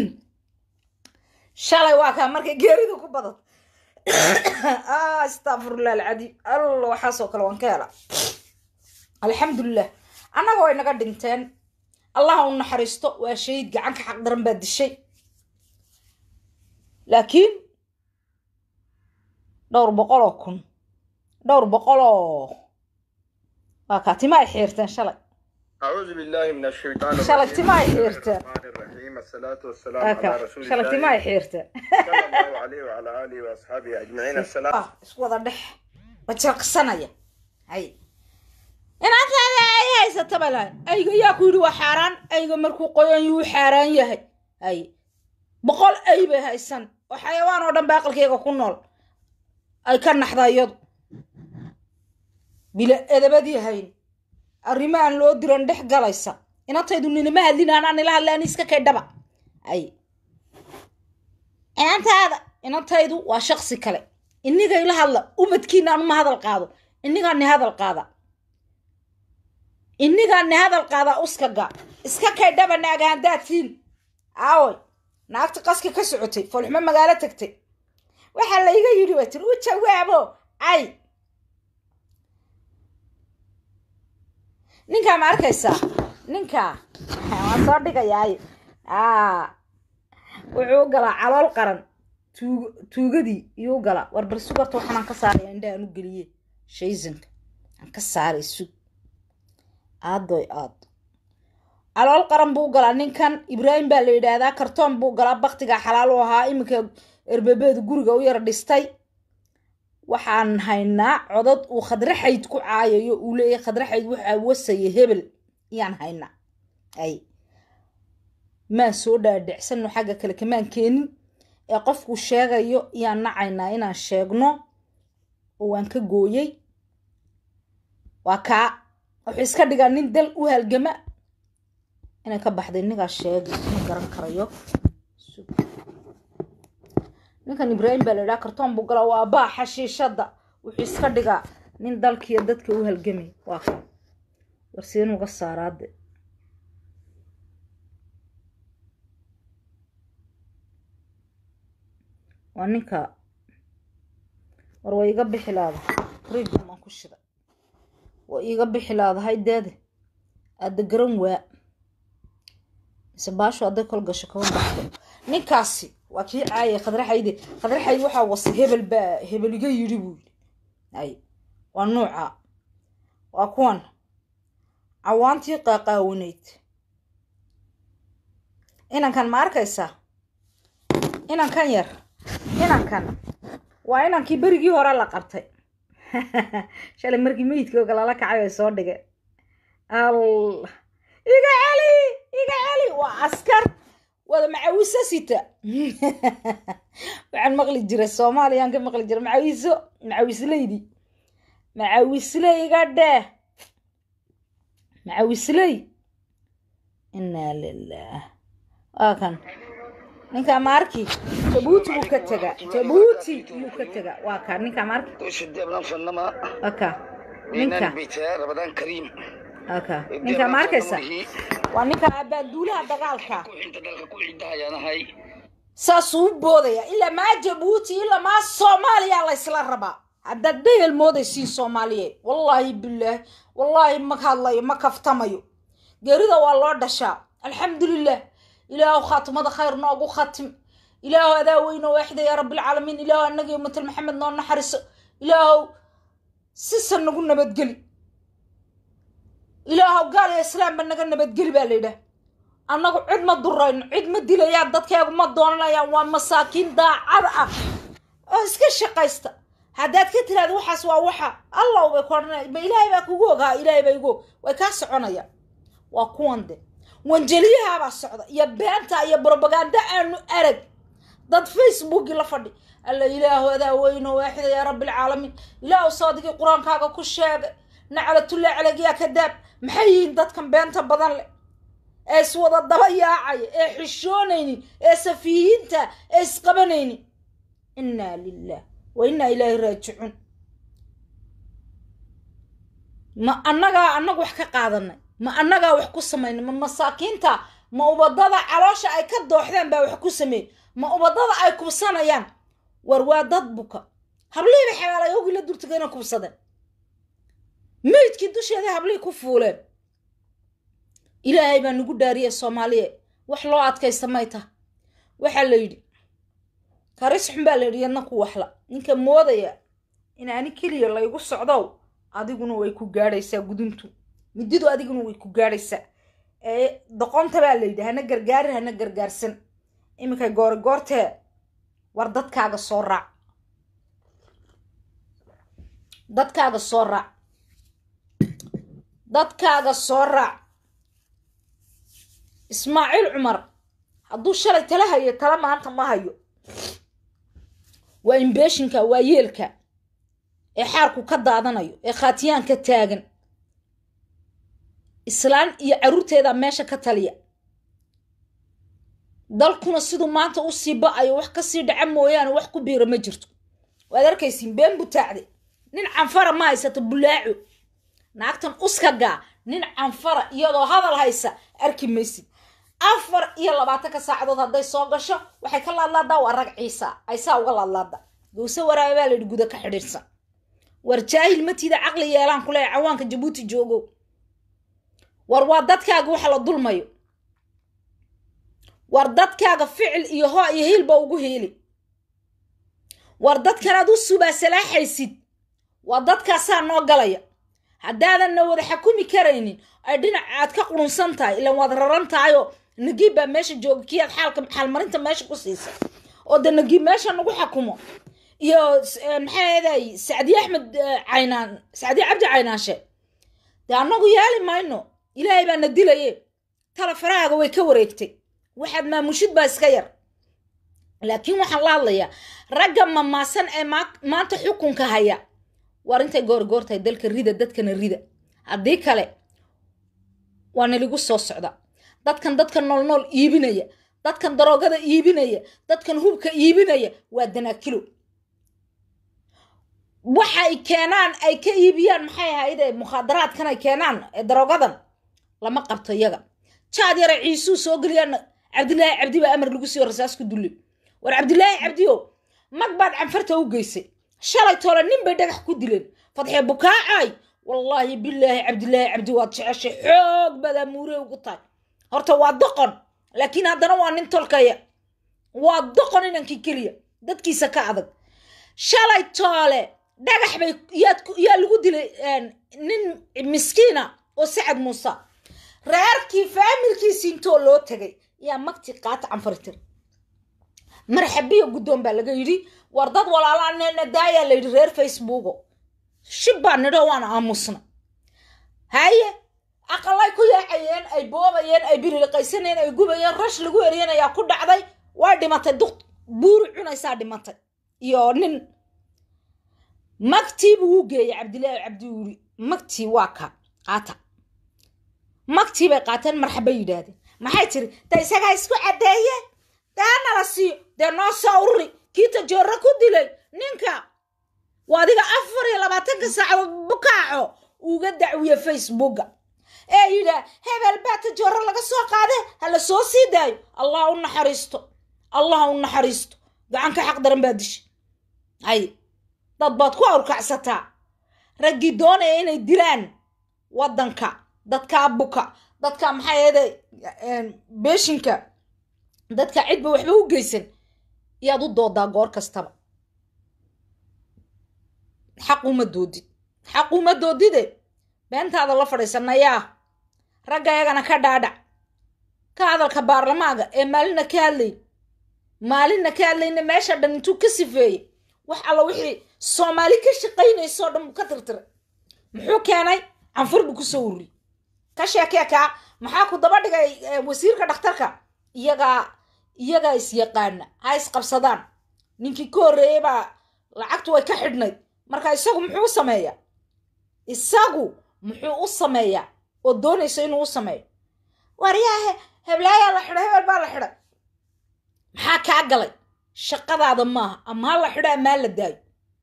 shalay waa kaa markay geeridu ku badan ah astafurlah alcadiim alla waxaasoo kale waan ka hela alxamdulilah annaga way naga dhinteen allaha u naxariisto waa shahiid gacanka xaq daran baa dishay laakiin dhowr boqol oo kun dhowr boqol oo waa kaa tima ay xiirteen shalay أعوذ بالله من الشيطان الرجيم شلقتي معي بسم الله حيرته. الرحمن الرحيم الصلاة والسلام على aka رسول shalagti الله ma xiirta صلى الله عليه وعلى آله وأصحابه أجمعين السلام ah iswada dhex bajalqsanaya hay inaantaada ay haysata bay lahayn ayga yaa ku yidhi waa xaaraan ayga markuu qoyan yuu xaaraan yahay hay boqol ay bay haysan oo xayawaan oo dhan ba aqalkayga ku nool ay ka naxda iyadu bila edabadii hayn arrimahan loo diran dhex galaysa inantaydu ninima hadlin anaa nila hadlaan iska kaydhaba ay inantaada inantaydu waa shaksi kale inigay la hadla umadkiina anuma hadal qaado inigaa ni hadal qaada inigaa ni hadal qaada uskaga iska kaydhaba naaga haddaadtiin aaway naagta qaska ka socotay foolxumo magaalo tagtay waxaa layga yidhi waa tiri u jawaabo ay ninkaa ma arkaysaa ninkaa waan soo dhigayaay aa wuxuu u galaa calool qaran tuug tuugadii iyuu u galaa war bal sugarta waxaan aan ka saaraya indhaha aan u geliye shaysanka aan ka saaray sug aadoy aad calool qaran buu u galaa ninkan ibraahim baa la yidhaahdaa kartoon buu galaa baktigaa xalaal u ahaa iminka erbebeedu guriga u yara dhistay waxaan haynaa codod uu khadraxayd ku caayayo uu leeyahay khadraxayd waxaa wasaya hebel iyaan haynaa ay maan soo dhaadhicsano xagga kale kamaan keenin ee qofku sheegayo iyaan nacaynaa inaan sheegno oo waan ka gooyey waa kaa wuxuu iska dhigaa nin dal u halgama inay ka baxday ninkaa sheegi ma garan karayo ninkan ibraahim baa la idhaha kartoon buu galaa waa baa xashiishadda wuxuu iska dhigaa nin dalkiiyo dadka u halgamay waa ka warsiin uga saaraade waa ninka war way iga bixi laadahay riigum aan ku shida way iga bixi laadahay deede aada garan waa mise baasho hadday kol gasho kama baxdo ninkaasi waa kii caayay khadraxayde khadraxayd waxaa wasa hebel baa hebel iga yidhi buu yidhi ay waa nuuca waa kuwan cawaantii qaaqaawanayd inankan ma arkaysaa inankan yar inankan waa inankii berigii hore la qabtay shalay markii meydkooga lala kacay ay soo dhigeen allah iga celi iga celi waa askar wada macawiso sita waxaan maqli jiray soomaaliyaan ka maqli jiray macawiso macawisleydi macawisley iga dheh macawisley inaa lilah waa kan ninkaa maarki jabuuti buu ka tegaa jabuuti buu ka tegaa waa ka ninkaa maarki وشدنا فنما waa ka بين ninka البيت رمضان كريم waa ka ninkaa ma arkaysa waa ninka abaaduulaha dagaalka انت دلك كل عندها يا نهاي saasuu u boodaya ilaa maa jabuuti ilaa maa soomaaliya laysla rabaa haddaad dhehel moodaysiin soomaaliyeed wallaahi bilaahi wallaahi ma hadlayo ma kaftamayo geerida waa loo dhashaa alxamdulilah ilaahu khaatimada khayr noogu khatim ilaahu adaa weyno waaxida yaa rabbilcaalamiin ilaahu annaga iyo matal maxamed noo naxariso ilaahu sisan nagu nabadgeli ilaahu gaal iyo islaamba naga nabadgeli baa la yidhaah annagu cid ma durayno cid ma dilayaan dadkeegu ma doonanayaan waa masaakiin daacad ah oo iska shaqaysta haddaad ka tiraada waxaas waa waxa allah bay ku odhanaya ma ilaahay baa kugu ogaa ilaahay baa igu og way kaa soconayaan waa kuwan de wanjeliyahabaa socda iyo beenta iyo brobaganda aanu arag dad facebooki la fadhi alla ilaahu adaa weyno waaxida yaa rabbilcaalamiin ilaahu saadigii qur-aankaaga ku sheegay naclatullah calayg yaa kadaab maxay yihiin dadkan beenta badan leh ee iswada daba yaacaya ee xishoonaynin ee safiihiinta ee isqabanaynin innaa lilah wa innaa ilaahi raajicuun ma annagaa annagu wax ka qaadanay ma annagaa wax ku samaynay ma masaakiinta ma ubadada caloosha ay ka dooxdeen baa wax ku sameeyey ma ubadada ay kubsanayaan war waa dad buka hablihiiba xabaalayogii la durtagayna kubsadeen meydkii dusheeda hablihii ku fuuleen ilaahay baa nagu dhaariyey soomaaliye wax loo adkaysta may taha waxaa la yidhi karis xun baa la yidhi yadna ku waxla ninka moodaya in ani keliya laygu socdow adiguna way ku gaadhaysaa guduntu mididu adiguna way ku gaadhaysaa ee doqonta baa layidhi hana gargaari hana gargaarsan iminkay goori goortee war dadkaaga soo raac dadkaaga soo raac dadkaaga soo raac ismaaciil cumar hadduu shalay tala hayo tala maanta ma hayo waa imbeeshinka waa yeelka ee xaarku ka daadanayo ee khaatiyaan ka taagan islaan iyo carruurteeda meesha ka taliya dalkuna siduu maanta u sii ba-ayo wax kasii dhaca mooyaane wax ku biira ma jirto waad arkaysiin been butaacde nin canfara ma haysato bulaaco naagtan uskagaa nin canfara iyadoo hadal haysa arki maysid afar iyo labaatanka saacadood hadday soo gasho waxay ka laadlaadaa waa rag ciisa aysaa uga laadlaada gowse waraabe baa layidhi guda ka xidhiirsan war jaahil matiida caqli yeelaan ku leeya cawaanka jabuuti joogo war waa dadkaaga waxa la dulmayo war dadkaaga ficil iyo hoo iyo hiilba ugu hiili war dadkanaad u subaa salaaxaysid waa dadkaasaa noo galaya haddaadanna wada xakumi karaynin ay dhinac aad ka qurunsan tahay ilaan waad raran tahayoo nagiib baa meesha jooga kii aad xaalka xaalmarinta meesha ku siisa oo de nagiib meesha nagu xakumo iyo maxaa eeday sacdiye axmed caynaan sacdiye cabdi caynaanshe dee annagu yaali mayno ilaahay baa na dilaye tala farahaaga way ka wareegtay waxaad maamushid baa iska yar laakiin waxaan la hadlayaa ragga mamaasan ee maanta xukunka haya war intay goorgoortahay dalka rida dadkana rida haddii kale waa naligu soo socda dadkan dadkan noolnool iibinaya dadkan daroogada iibinaya dadkan hubka iibinaya waa danaakilo waxay keenaan ay ka iibiyaan maxay ahayde mukhaadaraadkan ay keenaan daroogadan lama qabto iyaga jaad yara ciisuu soo geliyaan cabdilaahi cabdi baa amar lagu siiyo rasaas ku dulli war cabdilaahi cabdiyo mag baad canfarta u geysay shalay toole nin bay dhagax ku dileen fadxee bukaacay wallaahi bilaahi cabdilaahi cabdi waad jeceshay xoog badaa muure ugu tahay horta waa doqon laakiin haddana waa nin tolkaya waa doqon inankii keliya dadkiisa ka adag shalay toole dhagax bay yaa lagu dilay nin miskiina oo sacad muuse reerkii faamilkiisi intoo loo tegay yaa magti qaata canfaritir marxabiya guddoon baa laga yidhi war dad walaalaaneena daayaa la yidhi reer facebooko shib baa nidho waana aamusna haye aqalay ku yaacayeen ay boobayeen ay biriliqaysanayeen ay gubayeen rash lagu eriyeen ayaa ku dhacday way dhimatay duq buuri cunaysaa dhimatay iyo nin magtii buu u geeyay cabdilaahi cabdi wuri magtii waa ka qaata magtii bay qaateen marxaba yidhaahdeen maxay tiri da isagaa isku caddeeye daa nala siiyo dee noo soo ururi kiita joorro ku dilay ninka waa adiga afar iyo labaatanka saacadood bukaaco uga dacwiye facebooka ee yidhaa hebel baata joorro laga soo qaade ha la soo sii daayo allah u naxariisto allah u naxariisto gacanka xaq daran baa dishay hay dad baad ku awrkacsataa raggii doonaya inay dilaan waddanka dadkaa buka dadka maxaa yeede beeshinka dadka cidba waxba u geysan iyaad u doodaa goor kastaba xaquma doodid xaquma doodide beentaada la fadhiisanayaa ragga iyagana ka dhaadhac ka hadalka baarlamaaga ee maalina ka hadlayn maalina ka hadlayna meesha dhan intuu ka sifeeyey wax alla wixii soomaali ka shaqaynaysoo dhan buu ka tirtiray muxuu keenay canfur buu kusoo ururiyey ka sheekee kaa maxaa ku daba dhigay wasiirka dhakhtarka iyagaa iyagaa is-yaqaana ha isqabsadaan ninkii ka horreeyey baa lacagtu way ka xidhnayd marka isagu muxuu u sameeyaa isagu muxuu u sameeyaa oo doonaysa inuu u sameeyo waryaahe heblaayaa la xidhay hebel baa la xidhay maxaa kaa galay shaqadaada maaha ama ha la xidho amaa la daayo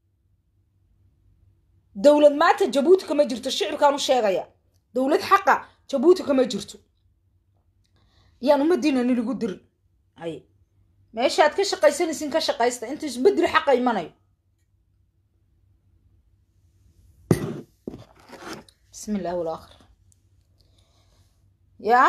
dowlad maanta jabuuti kama jirto shicibkaan u sheegaya dowlad xaqa jabuuti kama jirto yaan umadiina niligu dirin ay meeshaad ka shaqaysanaysin ka shaqaysta inta isbedel xaqa imanayo bismi illah walakhir yaa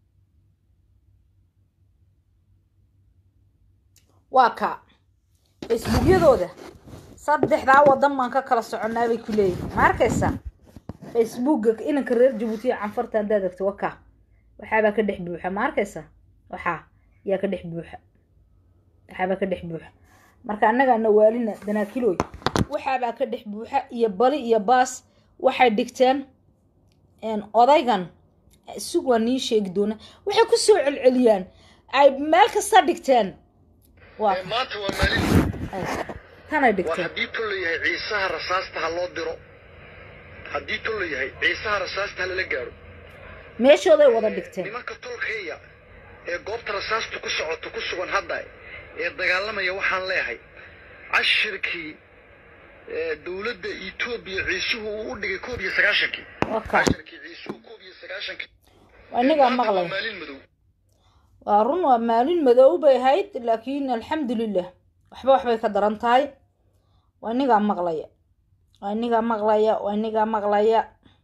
waa kaa facebookyadooda saddexdaa wadan baan ka kala soconnaa bay ku leeyihin ma arkaysaa facebooka inanka reer jabuuti iyo canfarta haddaad egto wakaa waxaabaa ka dhex buuxa ma arkaysaa waxaa yaa ka dhex buuxa waxaabaa ka dhex buuxa marka annagaa nawaalina danaakiloy waxaabaa ka dhex buuxa iyo bali iyo baas waxay dhigteen een, odaygan sug waa nii sheegi doona waxay ku soo celceliyaan ay meel kasta dhigteen waa maanta waa maalin ay, tanay war dhigteen haddii tol la yahay ciisaha rasaasta ha loo diro haddii tol la yahay ciisaha rasaasta ha lala gaaro meeshooday wada dhigteen nimanka tolkaya ee goobta rasaasta ku socoto ku sugan hadda ee dagaalamaya waxaan leeyahay cashirkii ee dowladda etoobiya ciisuhu uu u dhigay koob iyo sagaashankii wakaa cashirkii ciisuhu koob iyo sagaashankii waa inagaa maanta waa maqlay maalin madow waa run waa maalin madow bay ahayd laakiin alxamdulilah waxba waxbay ka daran tahay waa inigaa maqlaya waa inigaa maqlaya waa inigaa maqlaya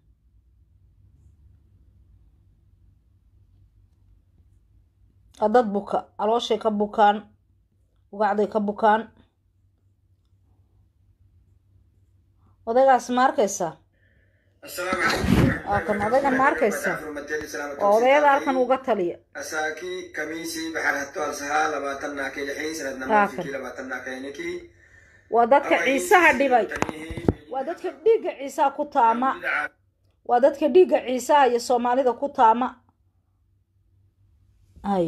waa dad buka calooshay ka bukaan ugacday ka bukaan odaygaas ma arkaysaa waa kan odaygan ma arkaysaa waa odayada halkan uga taliya asaaki kamiisii baxarhatto alsahaa labaatanaa kelixii sanad Aakan. namafikii labaatanaa keenikii waa dadka ciisaha dhibay waa dadka dhiigga ciisaha ku taama waa dadka dhiigga ciisaha iyo soomaalida ku taama hay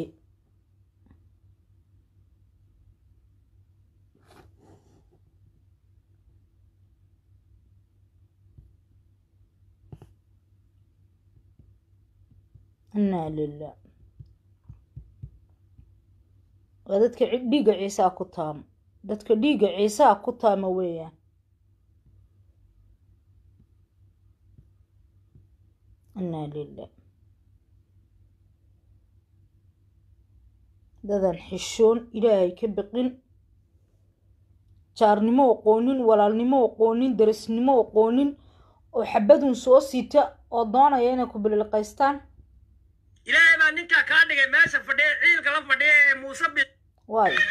inaa lilah waa dadka ci- dhiigga ciisaha ku taama dadka dhiigga ciisaha ku taama weeyaan inaa lilah dadan xishoon ilaahay ka biqin jaarnimo aqoonin walaalnimo aqoonin darisnimo aqoonin oo xabadun soo sita oo doonaya inay ku bililqaystaan ilaahay baa ninkaa kaa dhigay meesha fadhiya ciilka la fadhiya ee muuse bi waayo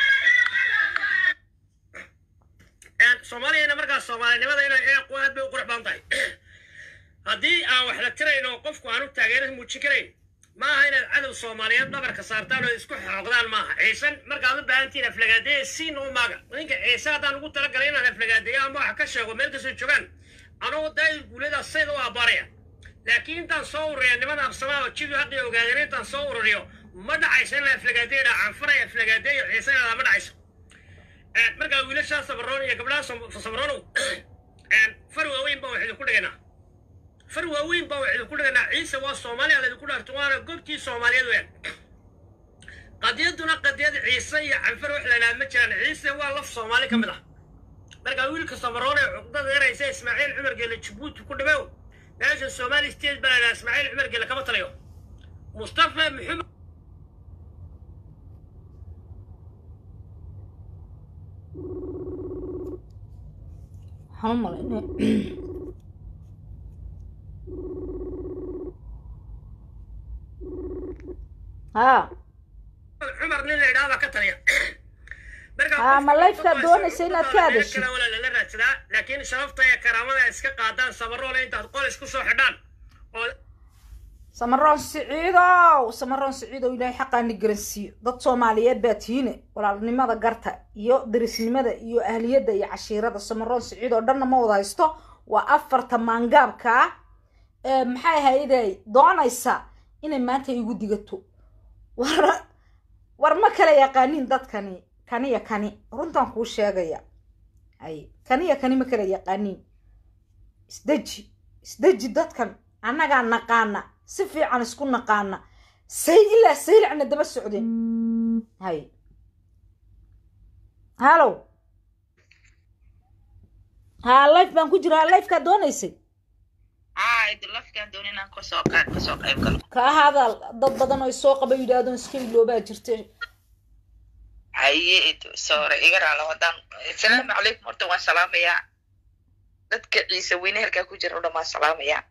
soomaaliyana markaas soomaalinimada inay eequ aad bay u qurux badan tahay haddii aan wax la tirayn oo qofku aan u taageero muujin karayn ma aha inaad cadow soomaaliyeed dhabarka saartaan oo isku xooqdaan maaha ciisan markaad u baahantihiin aflagaadeeye siin u maaga ninka ciise haddaan ugu talagalay inaan aflagaadeeyo ama wax ka sheego meel kastoo joogaan anoo daayil guulada sayda u abbaaraya laakiin intaan soo ururiya niman absamaa oo jibi haqii ogaadeen intaan soo ururiyo ma dhacayso inaan aflagaadeeyo dhaa canfanaya aflagaadeeyo ciise inadaa ma dhacayso markaa wiilashaa sabaroon iyo gabdhaha sabaroonow far waaweyn baan wax idinku dhigaynaa far waaweyn baan wax idinku dhigaynaa ciise waa soomaaliya laydinku dhaarto waana goobtii soomaaliyeed weeyaan qadiyaduna qadiyad ciise iyo canfar wax la idhaha ma jiraan ciise waa laf soomaali ka mid ah markaa wiilka sabaroon ee cuqdada eraysa ismaaciil cumar geele jabuuti ku dhibow meesha somali state baa la idhaha ismaaciil cumar geele kama taliyo mustafa maxamed waxaan u malaynaya haa cumar nin la idhaha baa ka taliya haa ma lifekaa doonaysa inaad ka hadashid lala raadsadaa laakiin sharafta iyo karaamada ay iska qaadaan sabaroole intaad qol isku soo xidhaan oo samaroon siciidow samaroon siciidow ilaahay xaqaani garansiiyo dad soomaaliyeed baa tihiine walaalnimada garta iyo darisnimada iyo ahliyadda iyo cashiirada samaroon siciid oo dhanna ma wada haysto waa afarta maangaabkaa ee maxay ahayday doonaysa inay maanta igu digato war war ma kala yaqaanin dadkani kaniya kani runtan kuu sheegaya ay kaniya kani ma kala yaqaanin isdeji isdeji dadkan annagaa naqaana si fiican isku naqaana say ilaa saylacna daba socdeen hay hallow haa life baan ku jira haa lifekaa doonaysay ka ahaada dad badan oo isoo qaba yidhaahdoon iska iloobaa jirta haye sore iga raala wadaan asalaamu calaykum horta waan salaamayaa dadka ciise weyne halkaa ku jira o dhan waan salaamayaa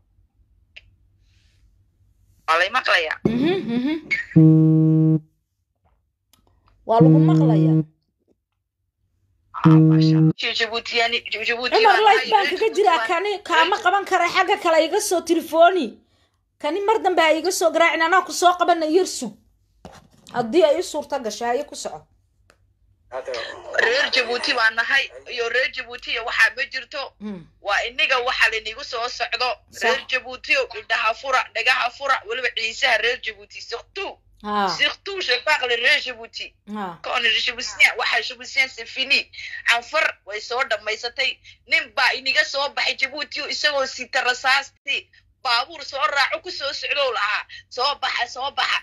waa lay maqlayaa waa lagu maqlayaa jabuutiyani jabuuti cumar life baan kaga jiraa kani kaama qaban kara xagga kale iga soo telefoni kani mar dambe ha iga soo garaacin anaa ku soo qabana yar sug haddii ay i suurta gasho haye ku soco reer jabuuti baa nahay iyo reer jabuutiya waxaa ma jirto waa iniga waxa lanigu soo socdo reer jabuutiyo indhaha fura dhagaha fura weliba ciisaha reer jabuuti surtout surtout je parle reer jabuuti kon jabuutien waxa jabuutien c'est fini canfar way soo dhammaysatay nin baa iniga soo baxay jabuutiyo isagoo sita rasaasti baabuur soo raaco ku soo socdow lahaa soo baxa soo baxa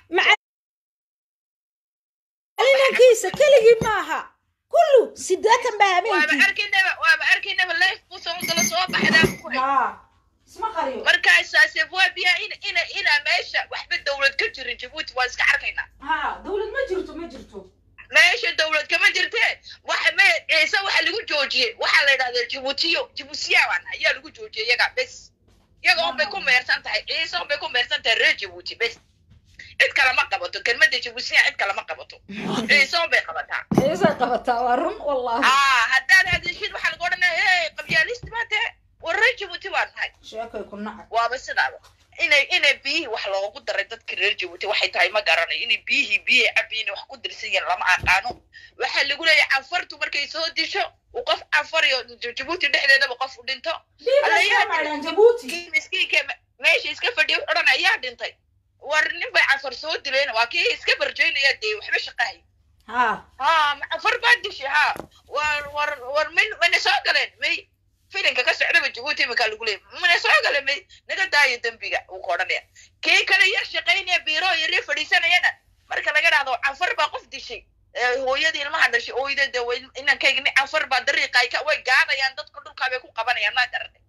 inankiisa keligii maaha kullu sideetan baa habeenkii waaba arkaynaba waaba arkaynaba life buu soo gala soo baxdaa ku hay markaasaase waa biyaa in ina ina meesha waxba dawlad ka jirin jabuuti waan iska arkaynaa ha dawlad ma jirto ma jirto meesha dawlad kama jirtee waxa me ciise waxa lagu joojiyey waxaa la yidhahdaa jabuutiyo jabuutiyaaban ayaa lagu joojiyey iyaga bes iyaga un bay ku meersan tahay ciise un bay ku meersan tahay reer jabuuti bes cid kale ma qabato kelmadda jabuutiya cid kale ma qabato ciise un bay qabataa ciisay qabataa waa run wallahi aa haddaad hadishid waxaa lagu odhanaya hey qabyaalisti baa tahe war reer jabuuti baan nahay sheekay ku nacay waaba sidaaba inay inay biyihii wax loogu daray dadka reer jabuuti waxay tahay ma garanayo inay biyihii biyihii cabiyin wax ku dirsan yihiin lama aqaano waxaa lagu leeyahay canfartu markay soo disho uu qof canfar iyo jabuuti dhexdeedaba qof u dhinto miskiinka meesha iska fadhiya odhan ayaa dhintay war nin bay canfar soo dileen waa kii iska barjaynaya dee waxba shaqahay ha ha canfar baa dishay ha war war war min mana soo galeen may filinka ka socdaba jabuuti iminkaa lagu leeyay mana soo gale may naga daayo dembiga uu ka odhanaya kii kale yar shaqaynaya biiro yaryar fadhiisanayana marka laga dhahdo canfar baa qof dishay hooyadii ilmaha dhashay ooyda de inankayga nin canfar baa dariiqa ay ka way gaadayaan dadka dhulkaa bay ku qabanayaan maa garatay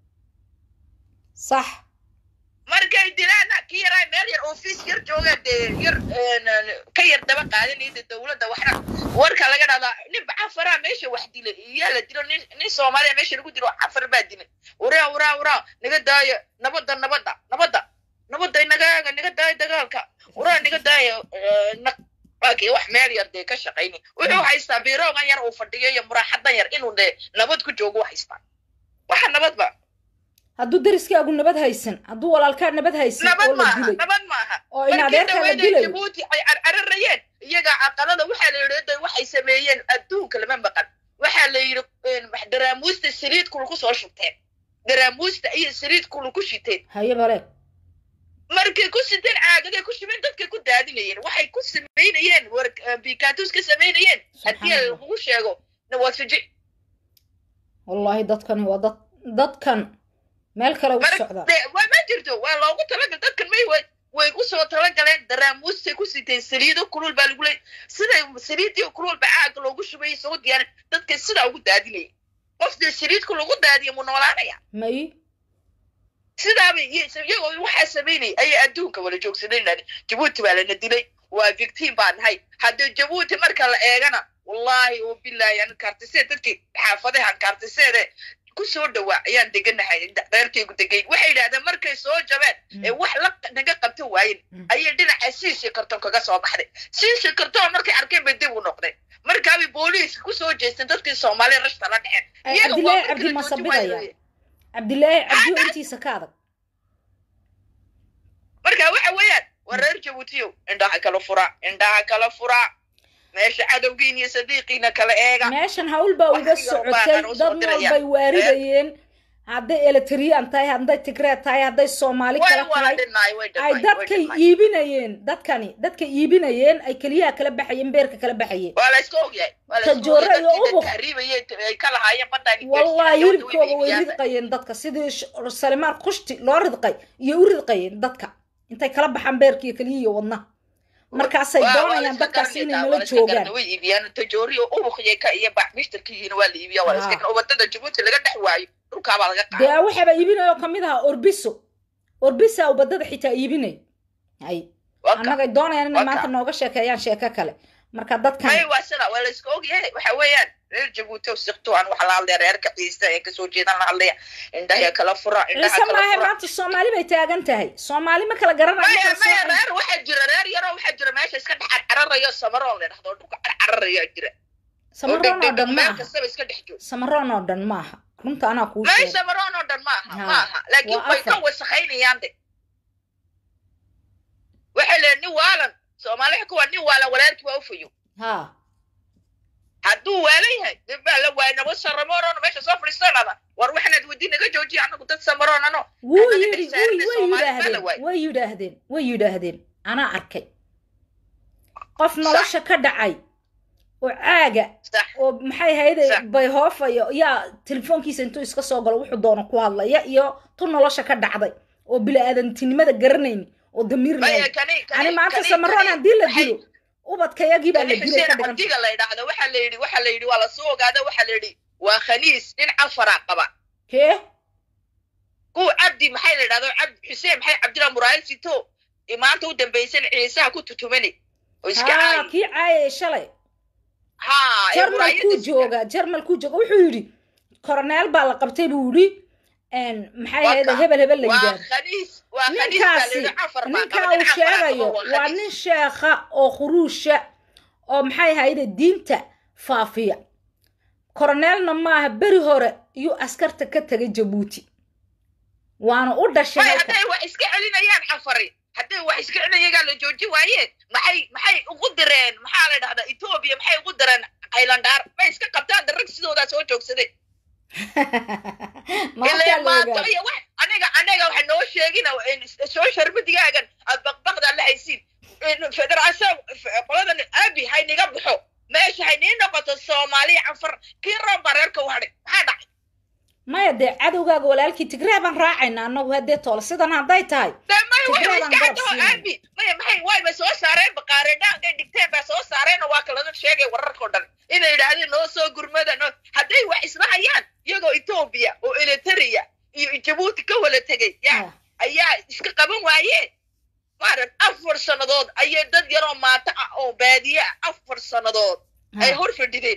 sax markay dilaana ki yaraa meel yar office yar jooga dee yar ka yar daba qaadanaya de dawladda waxna warka laga dhahdaa nin canfaraa meesha wax dilay iyaa la dilo nin nin soomaaliya meesha lagu dilo cafar baa dilay waraa waraa waraa naga daayo nabadda nabadda nabadda nabadda nagaaga naga daayo dagaalka waraa naga daayo waakii wax meel yar dee ka shaqayni wuxuu haystaa biiroogan yar uu fadhiyo iyo muraaxadan yar inuu dee nabad ku joogo u haystaa waxa nabadba hadduu dariskaagu nabad haysan hadduu walaalkaa nabad haysan nabad oo la maaha dilay nabad maaha oo in adeerkaa la dilayo jabuuti ay carcararayeen iyaga caqalada waxaa la yidhi waxay sameeyeen adduunka lama maqan waxaa la yidhi daraamuusta saliid kulu ku soo shubteen daraamuusta iyo saliid kulu ku shiteen haye bale markay ku siteen caagagay ku shubeen dadkay ku daadinayeen waxay ku samaynayeen war bikatus ka samaynayeen haddii lagugu sheego na waad fiji wallahi dadkani waa dad dadkan meel kale u socdaa de waa ma jirto waa loogu talagal dadkan may way way u soo talagaleen daraamuustay ku siteen saliido kulul baa lagu leeyay siday saliidii kulul baa caaga loogu shubayay soo diyaarin dadka sidaa ugu daadinayay qofdee saliidku lagu daadiya mu noolaanaya may sidaaba iyagoo waxaa samaynayay ayay adduunka wala joogsadeen jabuuti baa lana dilay waa victim baa nahay haddii jabuuti marka la eegana wallaahi oo bilaahi an kaartisee dadkii xaafadahan kaartiseede ku soo dhawaa ayaan deganahay reerkaygu degay waxay yidhahdeen markay soo jabeen ee wax la naga qabto waayen ayay dhinaca siishi karton kaga soo baxday siishi karton markay arkeen bay dib u noqdeen markaabay booliiska ku soo jeesteen dadkii soomaaliya rashta la dhexeen cabdilaahi cabdi ma sabidaya cabdilaahi cabdiyo intiisa ka adag marka waxa weeyaan waa reer jabuutiyo indhaha kala fura indhaha kala fura meesha cadowgiin iyo sadiiqiina kala eega meeshan hawl baa uga socotay dad nool bay waaridayeen hadday eletriyan tahay hadday tigreed tahay hadday soomaali kala tahay ay dadkay iibinayeen dadkani dadka iibinayeen ay keliyaha kala baxayeen beerka kala baxayeen waa la iska ogyahay tajoore iyo ubuq ay ka lahaayeen badan wallahi hilibkooda way ridqayeen dadka sidii salimaan kushti loo ridqay iyo u ridqayeen dadka intay kala baxaan beerka iyo keliya iyo wadnaha markaasay doonayaan dadkaas inay nala joogaan way iibiyaan tajooriyo ubuqya ka iyo bac mishtarkihiina waa la iibiya waa iska wadada jabuuti laga dhex waayo dhulkaabaa laga qaada dee waxaaba iibinayoo kamid ahaa orbiso orbisa u badada xitaa iibinay hay annagay doonayaan inay maanta nooga sheekeeyaan sheeko kale marka dadkan may waa sida waa la iska ogyahay waxa weeyaan reer jabuuti oo sikto aan waxa la hadlaya reerka ciise ee kasoo jeedan la hadlaya indhaha kala fura indhaha ciise kala maahe fura maanta soomaali bay taagan tahay soomaali ma kala garanayo maya kala maya soocin. reer waxaa jira reer yaroo waxaa jira meesha iska dhex cararayo samaroon la dhahdo dhulka cararayo jira samaroon oo dhan meel maaha kastaba iska dhex joog samaroon oo dhan maaha runta anaa kuu may sheegay samaroon oo dhan maaha Ha, maaha laakiin waa way ka afar. wasakhaynayaan de waxay leeyihin nin waalan soomaaliha kuwa nin waalan walaalkii waa ufayo ha hadduu waalan yahay dib baa la waayay nabo saramoorona meesha soo fadhiisanada war waxaanaad weydiin naga joojiya anagu dad samaroon ano wuu Annaga yidhi dhexsaarina way Soomaali baa la yidhaahdeen waayay. way yidhaahdeen way yidhaahdeen anaa arkay qof nolosha ka dhacay oo caaga sax oo maxay hayde Sax. bayhoofayo yaa telefoonkiisa intuu iska soo galo wuxuu doono ku hadlaya iyo tu nolosha ka dhacday oo bili-aadantinimada garanayni oo damiir maya lahayn kani ani maanta kani- samaroon kani- haddii la waxay- dilo ubadkayagii baa la kani dilay ka xuseen dhigan cabdiga la yidhaahdo waxaa la yidhi waxaa la yidhi waa lasoo ogaada waxaa la yidhi waa khaniis nin cafara qaba kee kuwa cabdi maxay la yidhahdo cabdi xuseen maxay cabdilla muraayil sito maanta u dambaysan ciisaha ku tutumani oo iska haa caayi kii caayay shalay ha ee jarmalkuu muraayada sita. jooga jarmalkuu jooga wuxuu yidhi koroneel baa la qabtay buu yidhi maxay Waa ahayd ka- hebel hebel la waa yidhaahdo khaniis waa khaniis baa la ninkaasi yidhi cafar baa ninka qaba uu nin cafara sheegayo qaba waa waa khaniis nin sheekha oo khuruusha oo maxay ahayde diinta faafiya koroneelna maaha beri hore iyuu askarta ka tegay jabuuti waana u dhashay may halka hadday wax iska celinayaan cafari hadday wax iska celinayagaa la jooji waayeen maxay maxay ugu direen maxaa la dhahdaa etoobiya maxay ugu direen haylandhaar may iska qabtaan darag sidoodaa soo joogsaday maanta ilaa la maato ogaado iyo wax aniga aniga waxa noo sheegina soo sharbadigaagan aad baqbaqda la haysiin federaasan qoladan abi hayniga baxo meesha haynii noqoto soomaaliya canfar kii roon baa reerka u hadhay maxaa dhacay maya dee cadowgaaga walaalkii tigree baan raacayna annagu haddee tool sidan hadday tahay dee may Tigree way baan iska garab cadoo siinay. abi maya maxay wayba soo saareen baqaareedhaankay dhigteen baa soo saareen oo waa kalada sheegay wararkao dhan inay yidhaahdeen noo soo gurmada noo hadday wax isla hayaan iyagoo etoobiya oo elitaria iyo jabuuti ka wala tegay ya Ah. ayaa iska qaban waayeen maarat afar sannadood ayay dad yaroo maato ah oo baadiye ah afar sannadood ay Ah. hor fadhideen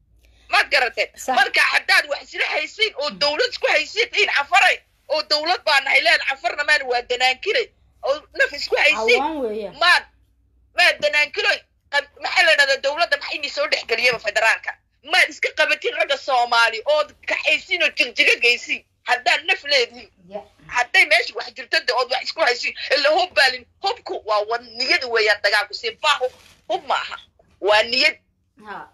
ma garateen Sax. marka haddaad wax isla haysiin oo dawlad isku haysiin cafaray oo dawlad baa nahay leen cafarna maan waa danaankilay oo naf isku haysiin cawaan weeyaan maad maad danaankilay qab- maxaa la dhahdaa dawladda maxay ini soo dhex geliyaba federaalka maad iska qabatin ragga soomaali ood kaxaysiin oo jigjiga geysiin haddaad naf leedihin Ya. hadday meesha wax jirto de ood wax isku haysiin ila hub baalin hubku waa wad niyad weeyaan dagaalku sibaa hub hub ma aha waa niyad Ha.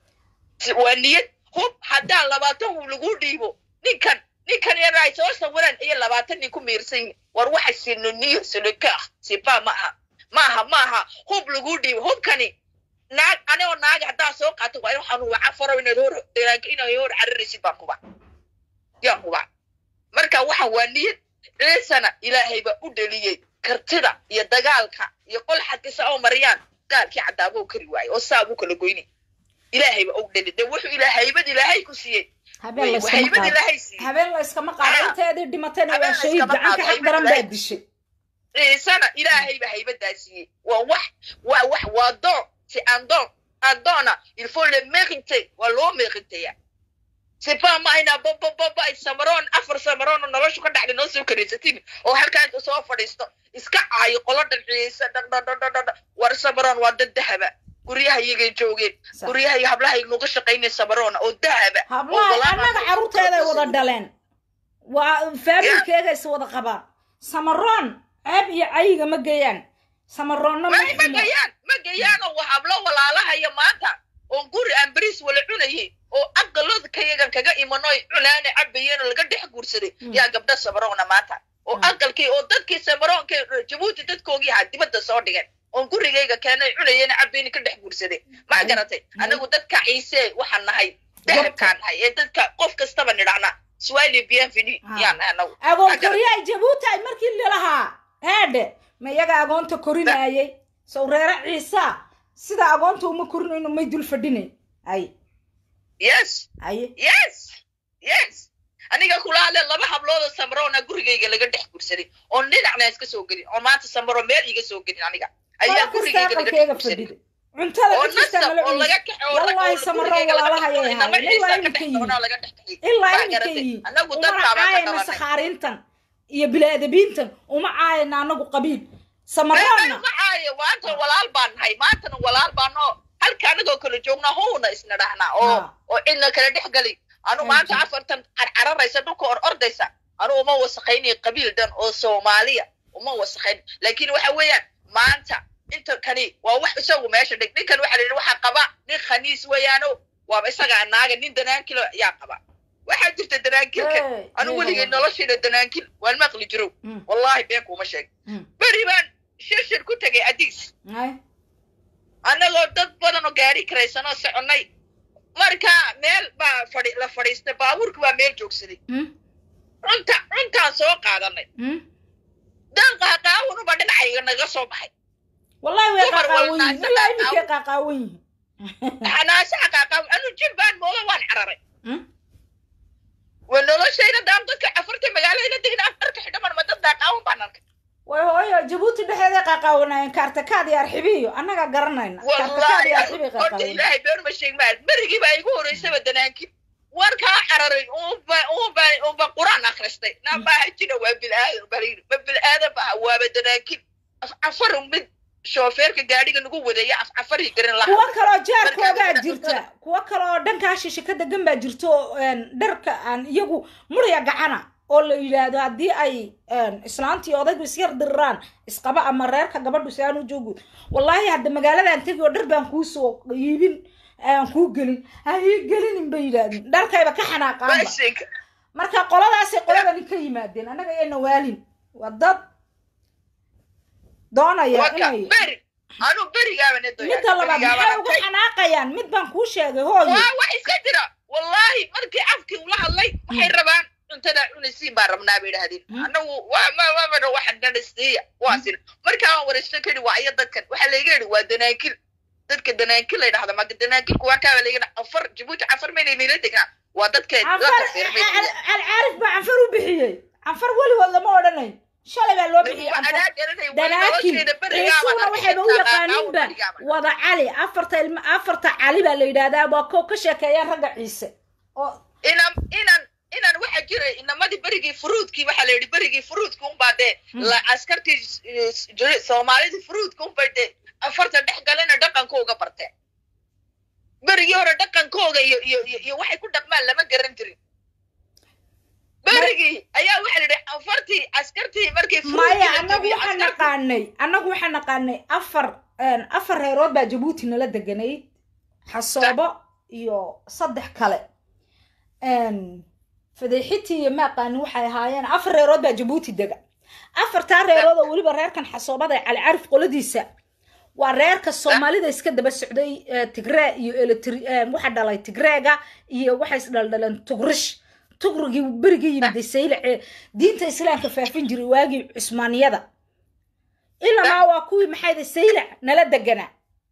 Si- waa niyad hub haddaa labaatan hub lagu dhiibo ninkan ninkan yar ay soo sawiraan iyo labaatan nin ku miirsan yihin war waxa sinoniyo silika ah siba ma aha ma aha ma aha hub lagu dhiibo hubkani naag anigoo naag haddaa soo qaato waa in waxaan waca faro inaad hor dagaanka inaad hor cararaysid baan huba yaan huba marka waxaan waa niyad ciisana ilaahay baa u dheliyey kartida iyo dagaalka iyo qol xadkisa oo mariyaan gaalkii cadaaba u kari waayo oo saa buu kala goynay ilaahay baa u dheli de wuxuu ilaa haybad ilaahay ku siiyey habeen la iskama haybad qaado ilaahay siiyey habeen la iskama qaado Ah. inteedii dhimatayna Habeen waa la shahiid iskama gacanka qaado, xaq haybad daran baa ilaahay. dishay ciisana ilaahay baa haybadaa siiyey waa wax waa wax waa doon si aan doon aan doona il faut le mériter waa loo mériteya c'est pas ma inaa babababa ay samaroon afar samaroon oo noloshu ka dhacday noo soo karaysatin oo halkaa inta soo fadhiisto iska caayo qolo dhan ciise dhadhadhadhadha war samaroon waa dad dahaba guryaha iyagay joogeen Sax. guryaha iyo hablaha nuga shaqaynaya samaroona oo dahaba oo hablaha walaalaha annaga ay carruurteeday soo wada dhaleen waa faamilkeega is wada qabaan samaroon ceeb iyo cayiga ma geeyaan samaroonna ma may ma xumo gayaan ma gayaanoo waa hablo walaalahaya maanta oon guri aan beriis wala cunayay oo aqalooda kayagan kaga imanoy cunaane cabayeen oo laga dhex guursaday Mm. yaa gabdha samaroona maanta oo Mm. aqalkii oo dadkii samaroonka jabuuti dadkoogii ahaa dibadda soo dhigeen oon gurigayga keenay cunayeen cabayeen ka dhex guursaday ma Mm. garatay Mm. anagu dadka ciise waxaan nahay dahabkaan nahay ee dadka qof kastaba nidhacna swali bienveni Ah. yaan nahay anagu agoon Ma garatay? koryaay jabuuti ay markii lalahaa heedhe ma iyaga agoonta korinaayay sow reere ciisa sida agoonta uma korinayno may dul fadhinayn ay yes aye yes yes aniga kula hadleen laba hablood oo samroona gurigayga laga dhex gursaday oo dhinacna iska soo gelin oo maanta samro meel iga soo gelin aniga ayaa kala kastaa gurigayga laga dhex qalkeega gursaday fadhida cuntada oo cid kastaa nasab nala oo laga cunaysa kaxo oo Wallahi Samaroon walaalahayay ahaayeen. Ilaa imika yihiin. laga dhex kaxiyey ilaa Waa iminka garatay. yihiin anagu umana dadkaabaan ka caayana qabanay sakhaariintan iyo bili-aadabiintan uma caayana anagu qabiil May- may samaroonna ma caayo maanta walaal baan nahay maantana walaal baan oo halka anagoo kala joognaa howna isna dhahnaa oo Ha. oo cidna kala dhex gali anu Thank maanta you. afartan carcararaysa dhulka or ordaysa anu uma wasakaynayo qabiil dhan oo soomaaliya uma wasakayn laakiin waxa weeyaan maanta inta kani waa wax isagu meesha dhig ninkan waxa la yidhi waxaa qaba nin khaniis weeyaano waaba isagaa naaga nin danaankilo ayaa qaba waxaa jirta danaankilkan Hey, anu hey, weligay hey. noloshayda danaankil waan maqli jirow Mm. wallahi been kuuma sheeg Mm. beri baan shirshir ku tegay adiis Ay. annagoo dad badan oo gaari karaysanoo soconnay marka meel baa fadhi la fadhiistay baabuurka baa meel joogsaday Mm. cunta cuntaan soo qaadanay Mm. dan qaaqaawanuba dhinacayga naga soo baxay wallahi way Dumar qaaqaawan walna yihiin isagaa ilaa iminkay qaaqaawan yihiin xanaasaha qaaqaawan anu jib baan mooda waan cararay Mm. waa noloshayda daan dadka afarta magaalada degna afarka xidhaman ma dad daaqaawan baan arkay way hooyo jabuuti dhexeeday qaaqaawanaayeen kaartakaad iyo arxibiyo annaga garanayna kaartakaad iyo arxibi wallahi horta qaaqaawan ilaahay been ma sheeg maa berigii baa igu horeysaba danaankii waan kaa cararay uunba uunba uunba quraan akhristay nabaaha jira waa bilaadan baliin ma bilaadan baha waaba danaankii af cafar mid shoofeerka gaadhiga nagu wadaya af cafarii garin lahaa kuwo kaloo jaarkoogaa Marka- jirta kuwo kaloo dhankaa shishe ka degan baa jirta oo een, dharka aan iyagu murya gacana oo la yidhaahdo haddii ay een, islaantii odaygu isyar diriraan isqaba ama reerka gabadhu si aan u joogo wallaahi hadda magaaladan tegi oo dhar baan kuu soo iibin aan kuu gelin ha ii gelinin bay yidhaahdeen dharkayba ka xanaaqaanba Mashinka. marka qoladaasay qoladani ka yimaadeen annaga ayayna waalin waa dad doonaya Waka, inay beri anu berigaaba ne doyaa midda labaad maxay uga xanaaqayaan mid baan kuu sheegay hooyo waa wax iska jira wallahi markii afkii ula hadlay waxay rabaan cuntada cunaysiin baa rabnaa bay idhahdeen Hmm. anagu waa ma mamana waxa dhadhasiiya waa sina markaa waan waraysto kadi waa iyo dadkan waxaa layga yidhi waa danaankil dadka danaankil la yidhahda maka danaankilku waa kaaba layga afar jabuuti afar maynay nila degnaa waa dadka canfar dadka seermay alcaarif baa canfar u bixiyey canfar weligood lama odhanayn shalay baa loo bixiyey canfar danaakil ciisuuna waxayba u yaqaaninba wada cali afarta ilma afarta cali baa la yidhahdaa waa ko ka sheekeeyaan ragga ciise oo inan inan inan waxa jira inamadii berigii furuudkii waxaa la yidhi berigii furuudka unbaa dee la askartii eh, jiri- soomaalidii furuudka unbay dee afarta dhex galena dhaqankooga barteen berigii hore dhaqankooga iyo iyo iyo iyo waxay ku dhaqmaan lama garan jirin berigii ayaa waxa la yidhi afartii askartii markii maya furuudkii la annagu jebiyey waxaan askartii naqaanay annagu waxaan naqaanay afar een, afar reerood baa jabuuti nala deganayd xasoobo iyo saddex kale een, fadeexitii iyo maaqaani waxay ahaayeen afar reerood baa jabuuti dega afartaa reerood oo weliba reerkan xasoobada ee cali carif qoladiisa waa reerka soomaalida iska daba socday eh, tigree iyo eletri waxa dhalay tigreega iyo waxay isdhaldhaleen tugrish tugrigii berigii yimiday saylace diinta islaamka faafin jiray waagii cusmaaniyada ilamaa waa kuwii maxayda saylac nala deganaa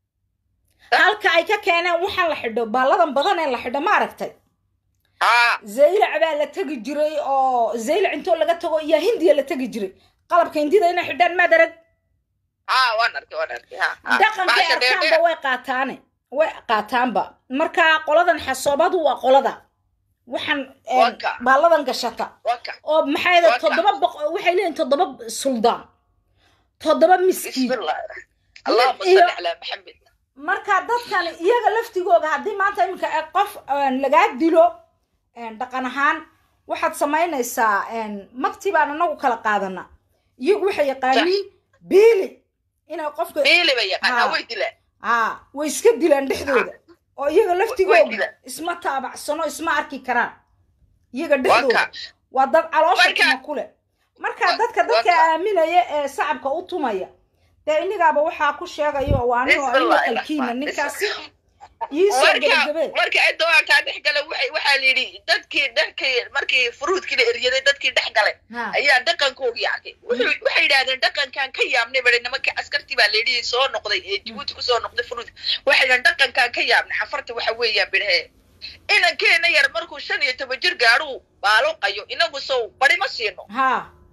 halka ay ka keeneen waxaan la xidho baalladan badan ee la xidho ma aragtay haa zaylac baa la tegi jiray oo zaylac intoo laga tago iyo hindiya la tegi jiray qalabka hindida inay xidhaan maad arag haa waan arkay waan arkay haa haa dhaqankay Bahasha arkaanba dheerdheer. way qaataane way qaataanba marka qoladan xasoobadu waa qolada waxaan een, Waka. baalladan gashata waka oo maxay da Waka. toddoba boq waxay leeyihin toddoba suldaan toddoba miskiin bismillah allahuma iyo- salli calaa maxamed marka dadkan iyaga laftigooga haddii maanta iminka ay qof een, lagaa dilo een, dhaqan ahaan waxaad samaynaysaa een, magti baan anagu kala qaadana iyagu waxay yaqaaniin biili inay qofka biili bay yaqaanaa Haa. way dilaan aa way iska dilaan dhexdooda oo iyaga way laftigooga dilaan. isma taabacsano isma arki karaan iyaga dhexdooda waka waa dad caloosha Marka- tuma ku leh marka Wa- dadka dadka waka. aaminaya ee sacabka u tumaya dee inigaaba waxaa ku sheegayo waa anigoo aniga Bismillaahi qalkiina rahmaan. ninkaasi iisoo marka gebagabe marka cidda waa kaa dhex gala waxay waxaa la yidhi dadkii dhexkii markii furuudkii la eryaday dadkii dhex galay Ha. ayaa dhaqankoogii arkay Wuxuu- waxay yidhahdeen dhaqankan ka yaabnay bari nimanka askartii baa layidhi soo noqday ee jabuuti kusoo noqday furuudka waxay yidhahdeen dhaqankan ka yaabnay xafarta waxa weeyaan bidhe inankeena yar markuu shan iyo toban jir gaadhuu baaluqayo inagu sow bari ma siino ha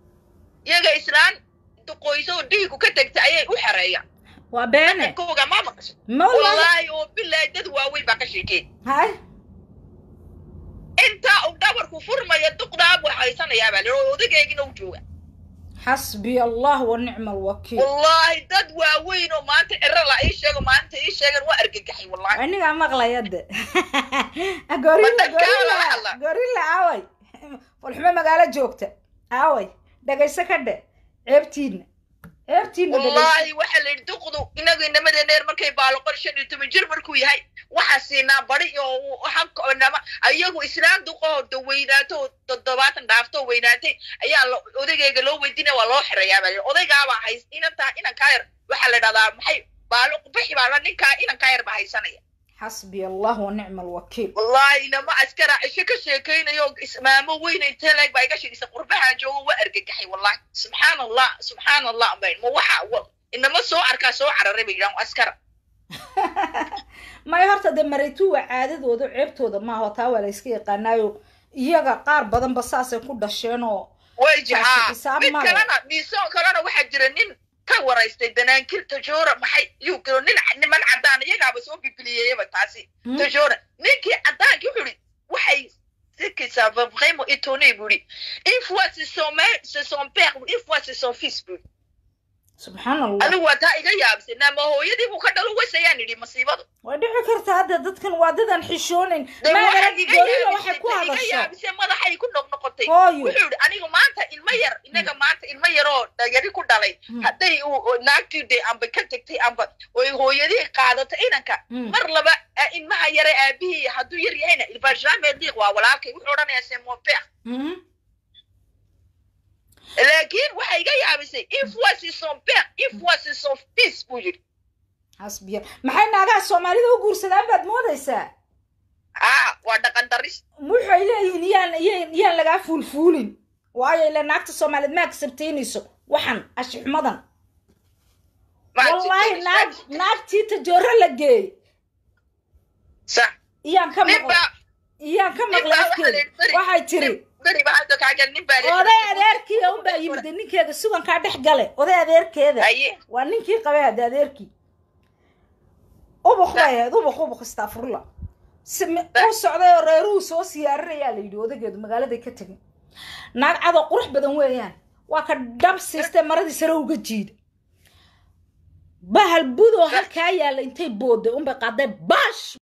iyaga islaan duqoyso oo dhiigu ka tegta ayay u xereeyaan waa beene kooga ma maqasho ma wallaahi wallaahi oo bilaahi dad waaweyn baa ka sheekeen hay intaa uu dhabarku furmaya duqdaa buu haysanayaa baa lihi oo odageygina u jooga xasbiya allah wa nicma alwakiil wallaahi dad waaweyn oo maanta ciro la ii sheego maanta ii sheegan waa argagaxay wallaahi anigaa maqlaya de gorilla Waddankaa gorilla lala hadla. gorilla aaway falxumo magaalo joogta aaway dhagayso ka dhe ceebtiina ceebtiina dhagayso wallaahi waxaa la yidhi duqdu inagu inamada dheer markay baaloqon shan iyo toban jir markuu yahay waxaa siinaa bari oo hanama ayagu islaam duqoo da weynaato oo toddobaatan dhaafto oo weynaatay ayaa lo- odagayga loo weydiinaya waa loo xirayaa baa la yidhi. odaygaabaa hays inantaa inankaa yar waxaa la dhahdaa maxay baalo bixi baa la ninkaa inankaa yar baa haysanaya xasbiya allah wa nicma alwakiil wallaahi inama askara cisho ka sheekaynayo ismaamo weyn intee leeg baa iga sheegaysa qurbahaan joogo waa argagaxay wallahi subxaan allah subxaan allah bayn ma waxa wa- inama soo arkaa soo cararay bay yidhahan askara may horta dee maraytu waa caadadooda ceebtooda maaha taa waa la iska yaqaanaayo iyaga qaar badanba saasay ku dhasheen oo way taasi jixaa xisaab mid ma leh. kalena miisoon kalena waxaa jira nin ka waraystay danaankiil tajoora maxay yuu galo nin niman cadaan iyagaaba soo bibiliyeeyaba taasi Hmm? tajoora ninkii cadaankii wuxuu ihi waxay c'est que ça va vraiment étonner buu ihi une fois c'est son mère c'est son père une fois c'est son fils buu ihi subxaan allah anigu waa taa iga yaabsay naama hooyadii buu ka dhalo wasayaan idhi masiibadu way dhici kartaa hadda dadkan waa dadan xishoonayn dee maadana waxay iga gorilla waxay yaabisay ku ta iga hadasho yaabisay madaxay ku noqnoqotay Hooyo. wuxuu yidhi anigu maanta ilmo yar inaga maanta ilmo yaroo dhagari ku dhalay Mm. hadday uu- uu naagtii de amba ka tegtay amba oy hooyadii qaadato inanka Mm. mar laba a- ilmaha yare aabihii hadduu yar yahayna ilbajame diiq waa walaalkay wuxuu odhanayaa c'est mon père Mhm. laakiin waxay iga yaabisay une fois c'est son père une fois c'est son fils buu yidhi xasbiya maxay naagaha soomaalida u guursadaan baad moodaysaa aa waa dhaqan daris waxay leeyihiin yaan yaan yaan lagaa fuulfuulin waayo ila naagta soomaaliyeed ma agsabtaynayso waxan ashixumadan wallaahi naag naagtii tajooro la geey sax iyaan ka nin maqlay baa iyaan ka nin maqlay baa waxaa afkeeda la yidhi beri- waxay tiri nin- beri baa hadda kaaga nin baa la yidhi- oday adeerkii unbaa yimid ninkeeda sugankaa dhex gale oday adeerkeeda Aye. waa ninkii qabay hadda adeerkii ubuk bay ahayd ubuk ubuk istaafurla si mi- uu socday oo reeruhu soo siyaarinayaa la yidhi odageedu magaaladay ka tegin naag cadoo qurux badan weeyaan waa ka dhab siistee maradii sare uga jiida bahal budoo halkaa yaalla intay boodday unbay qaaday bash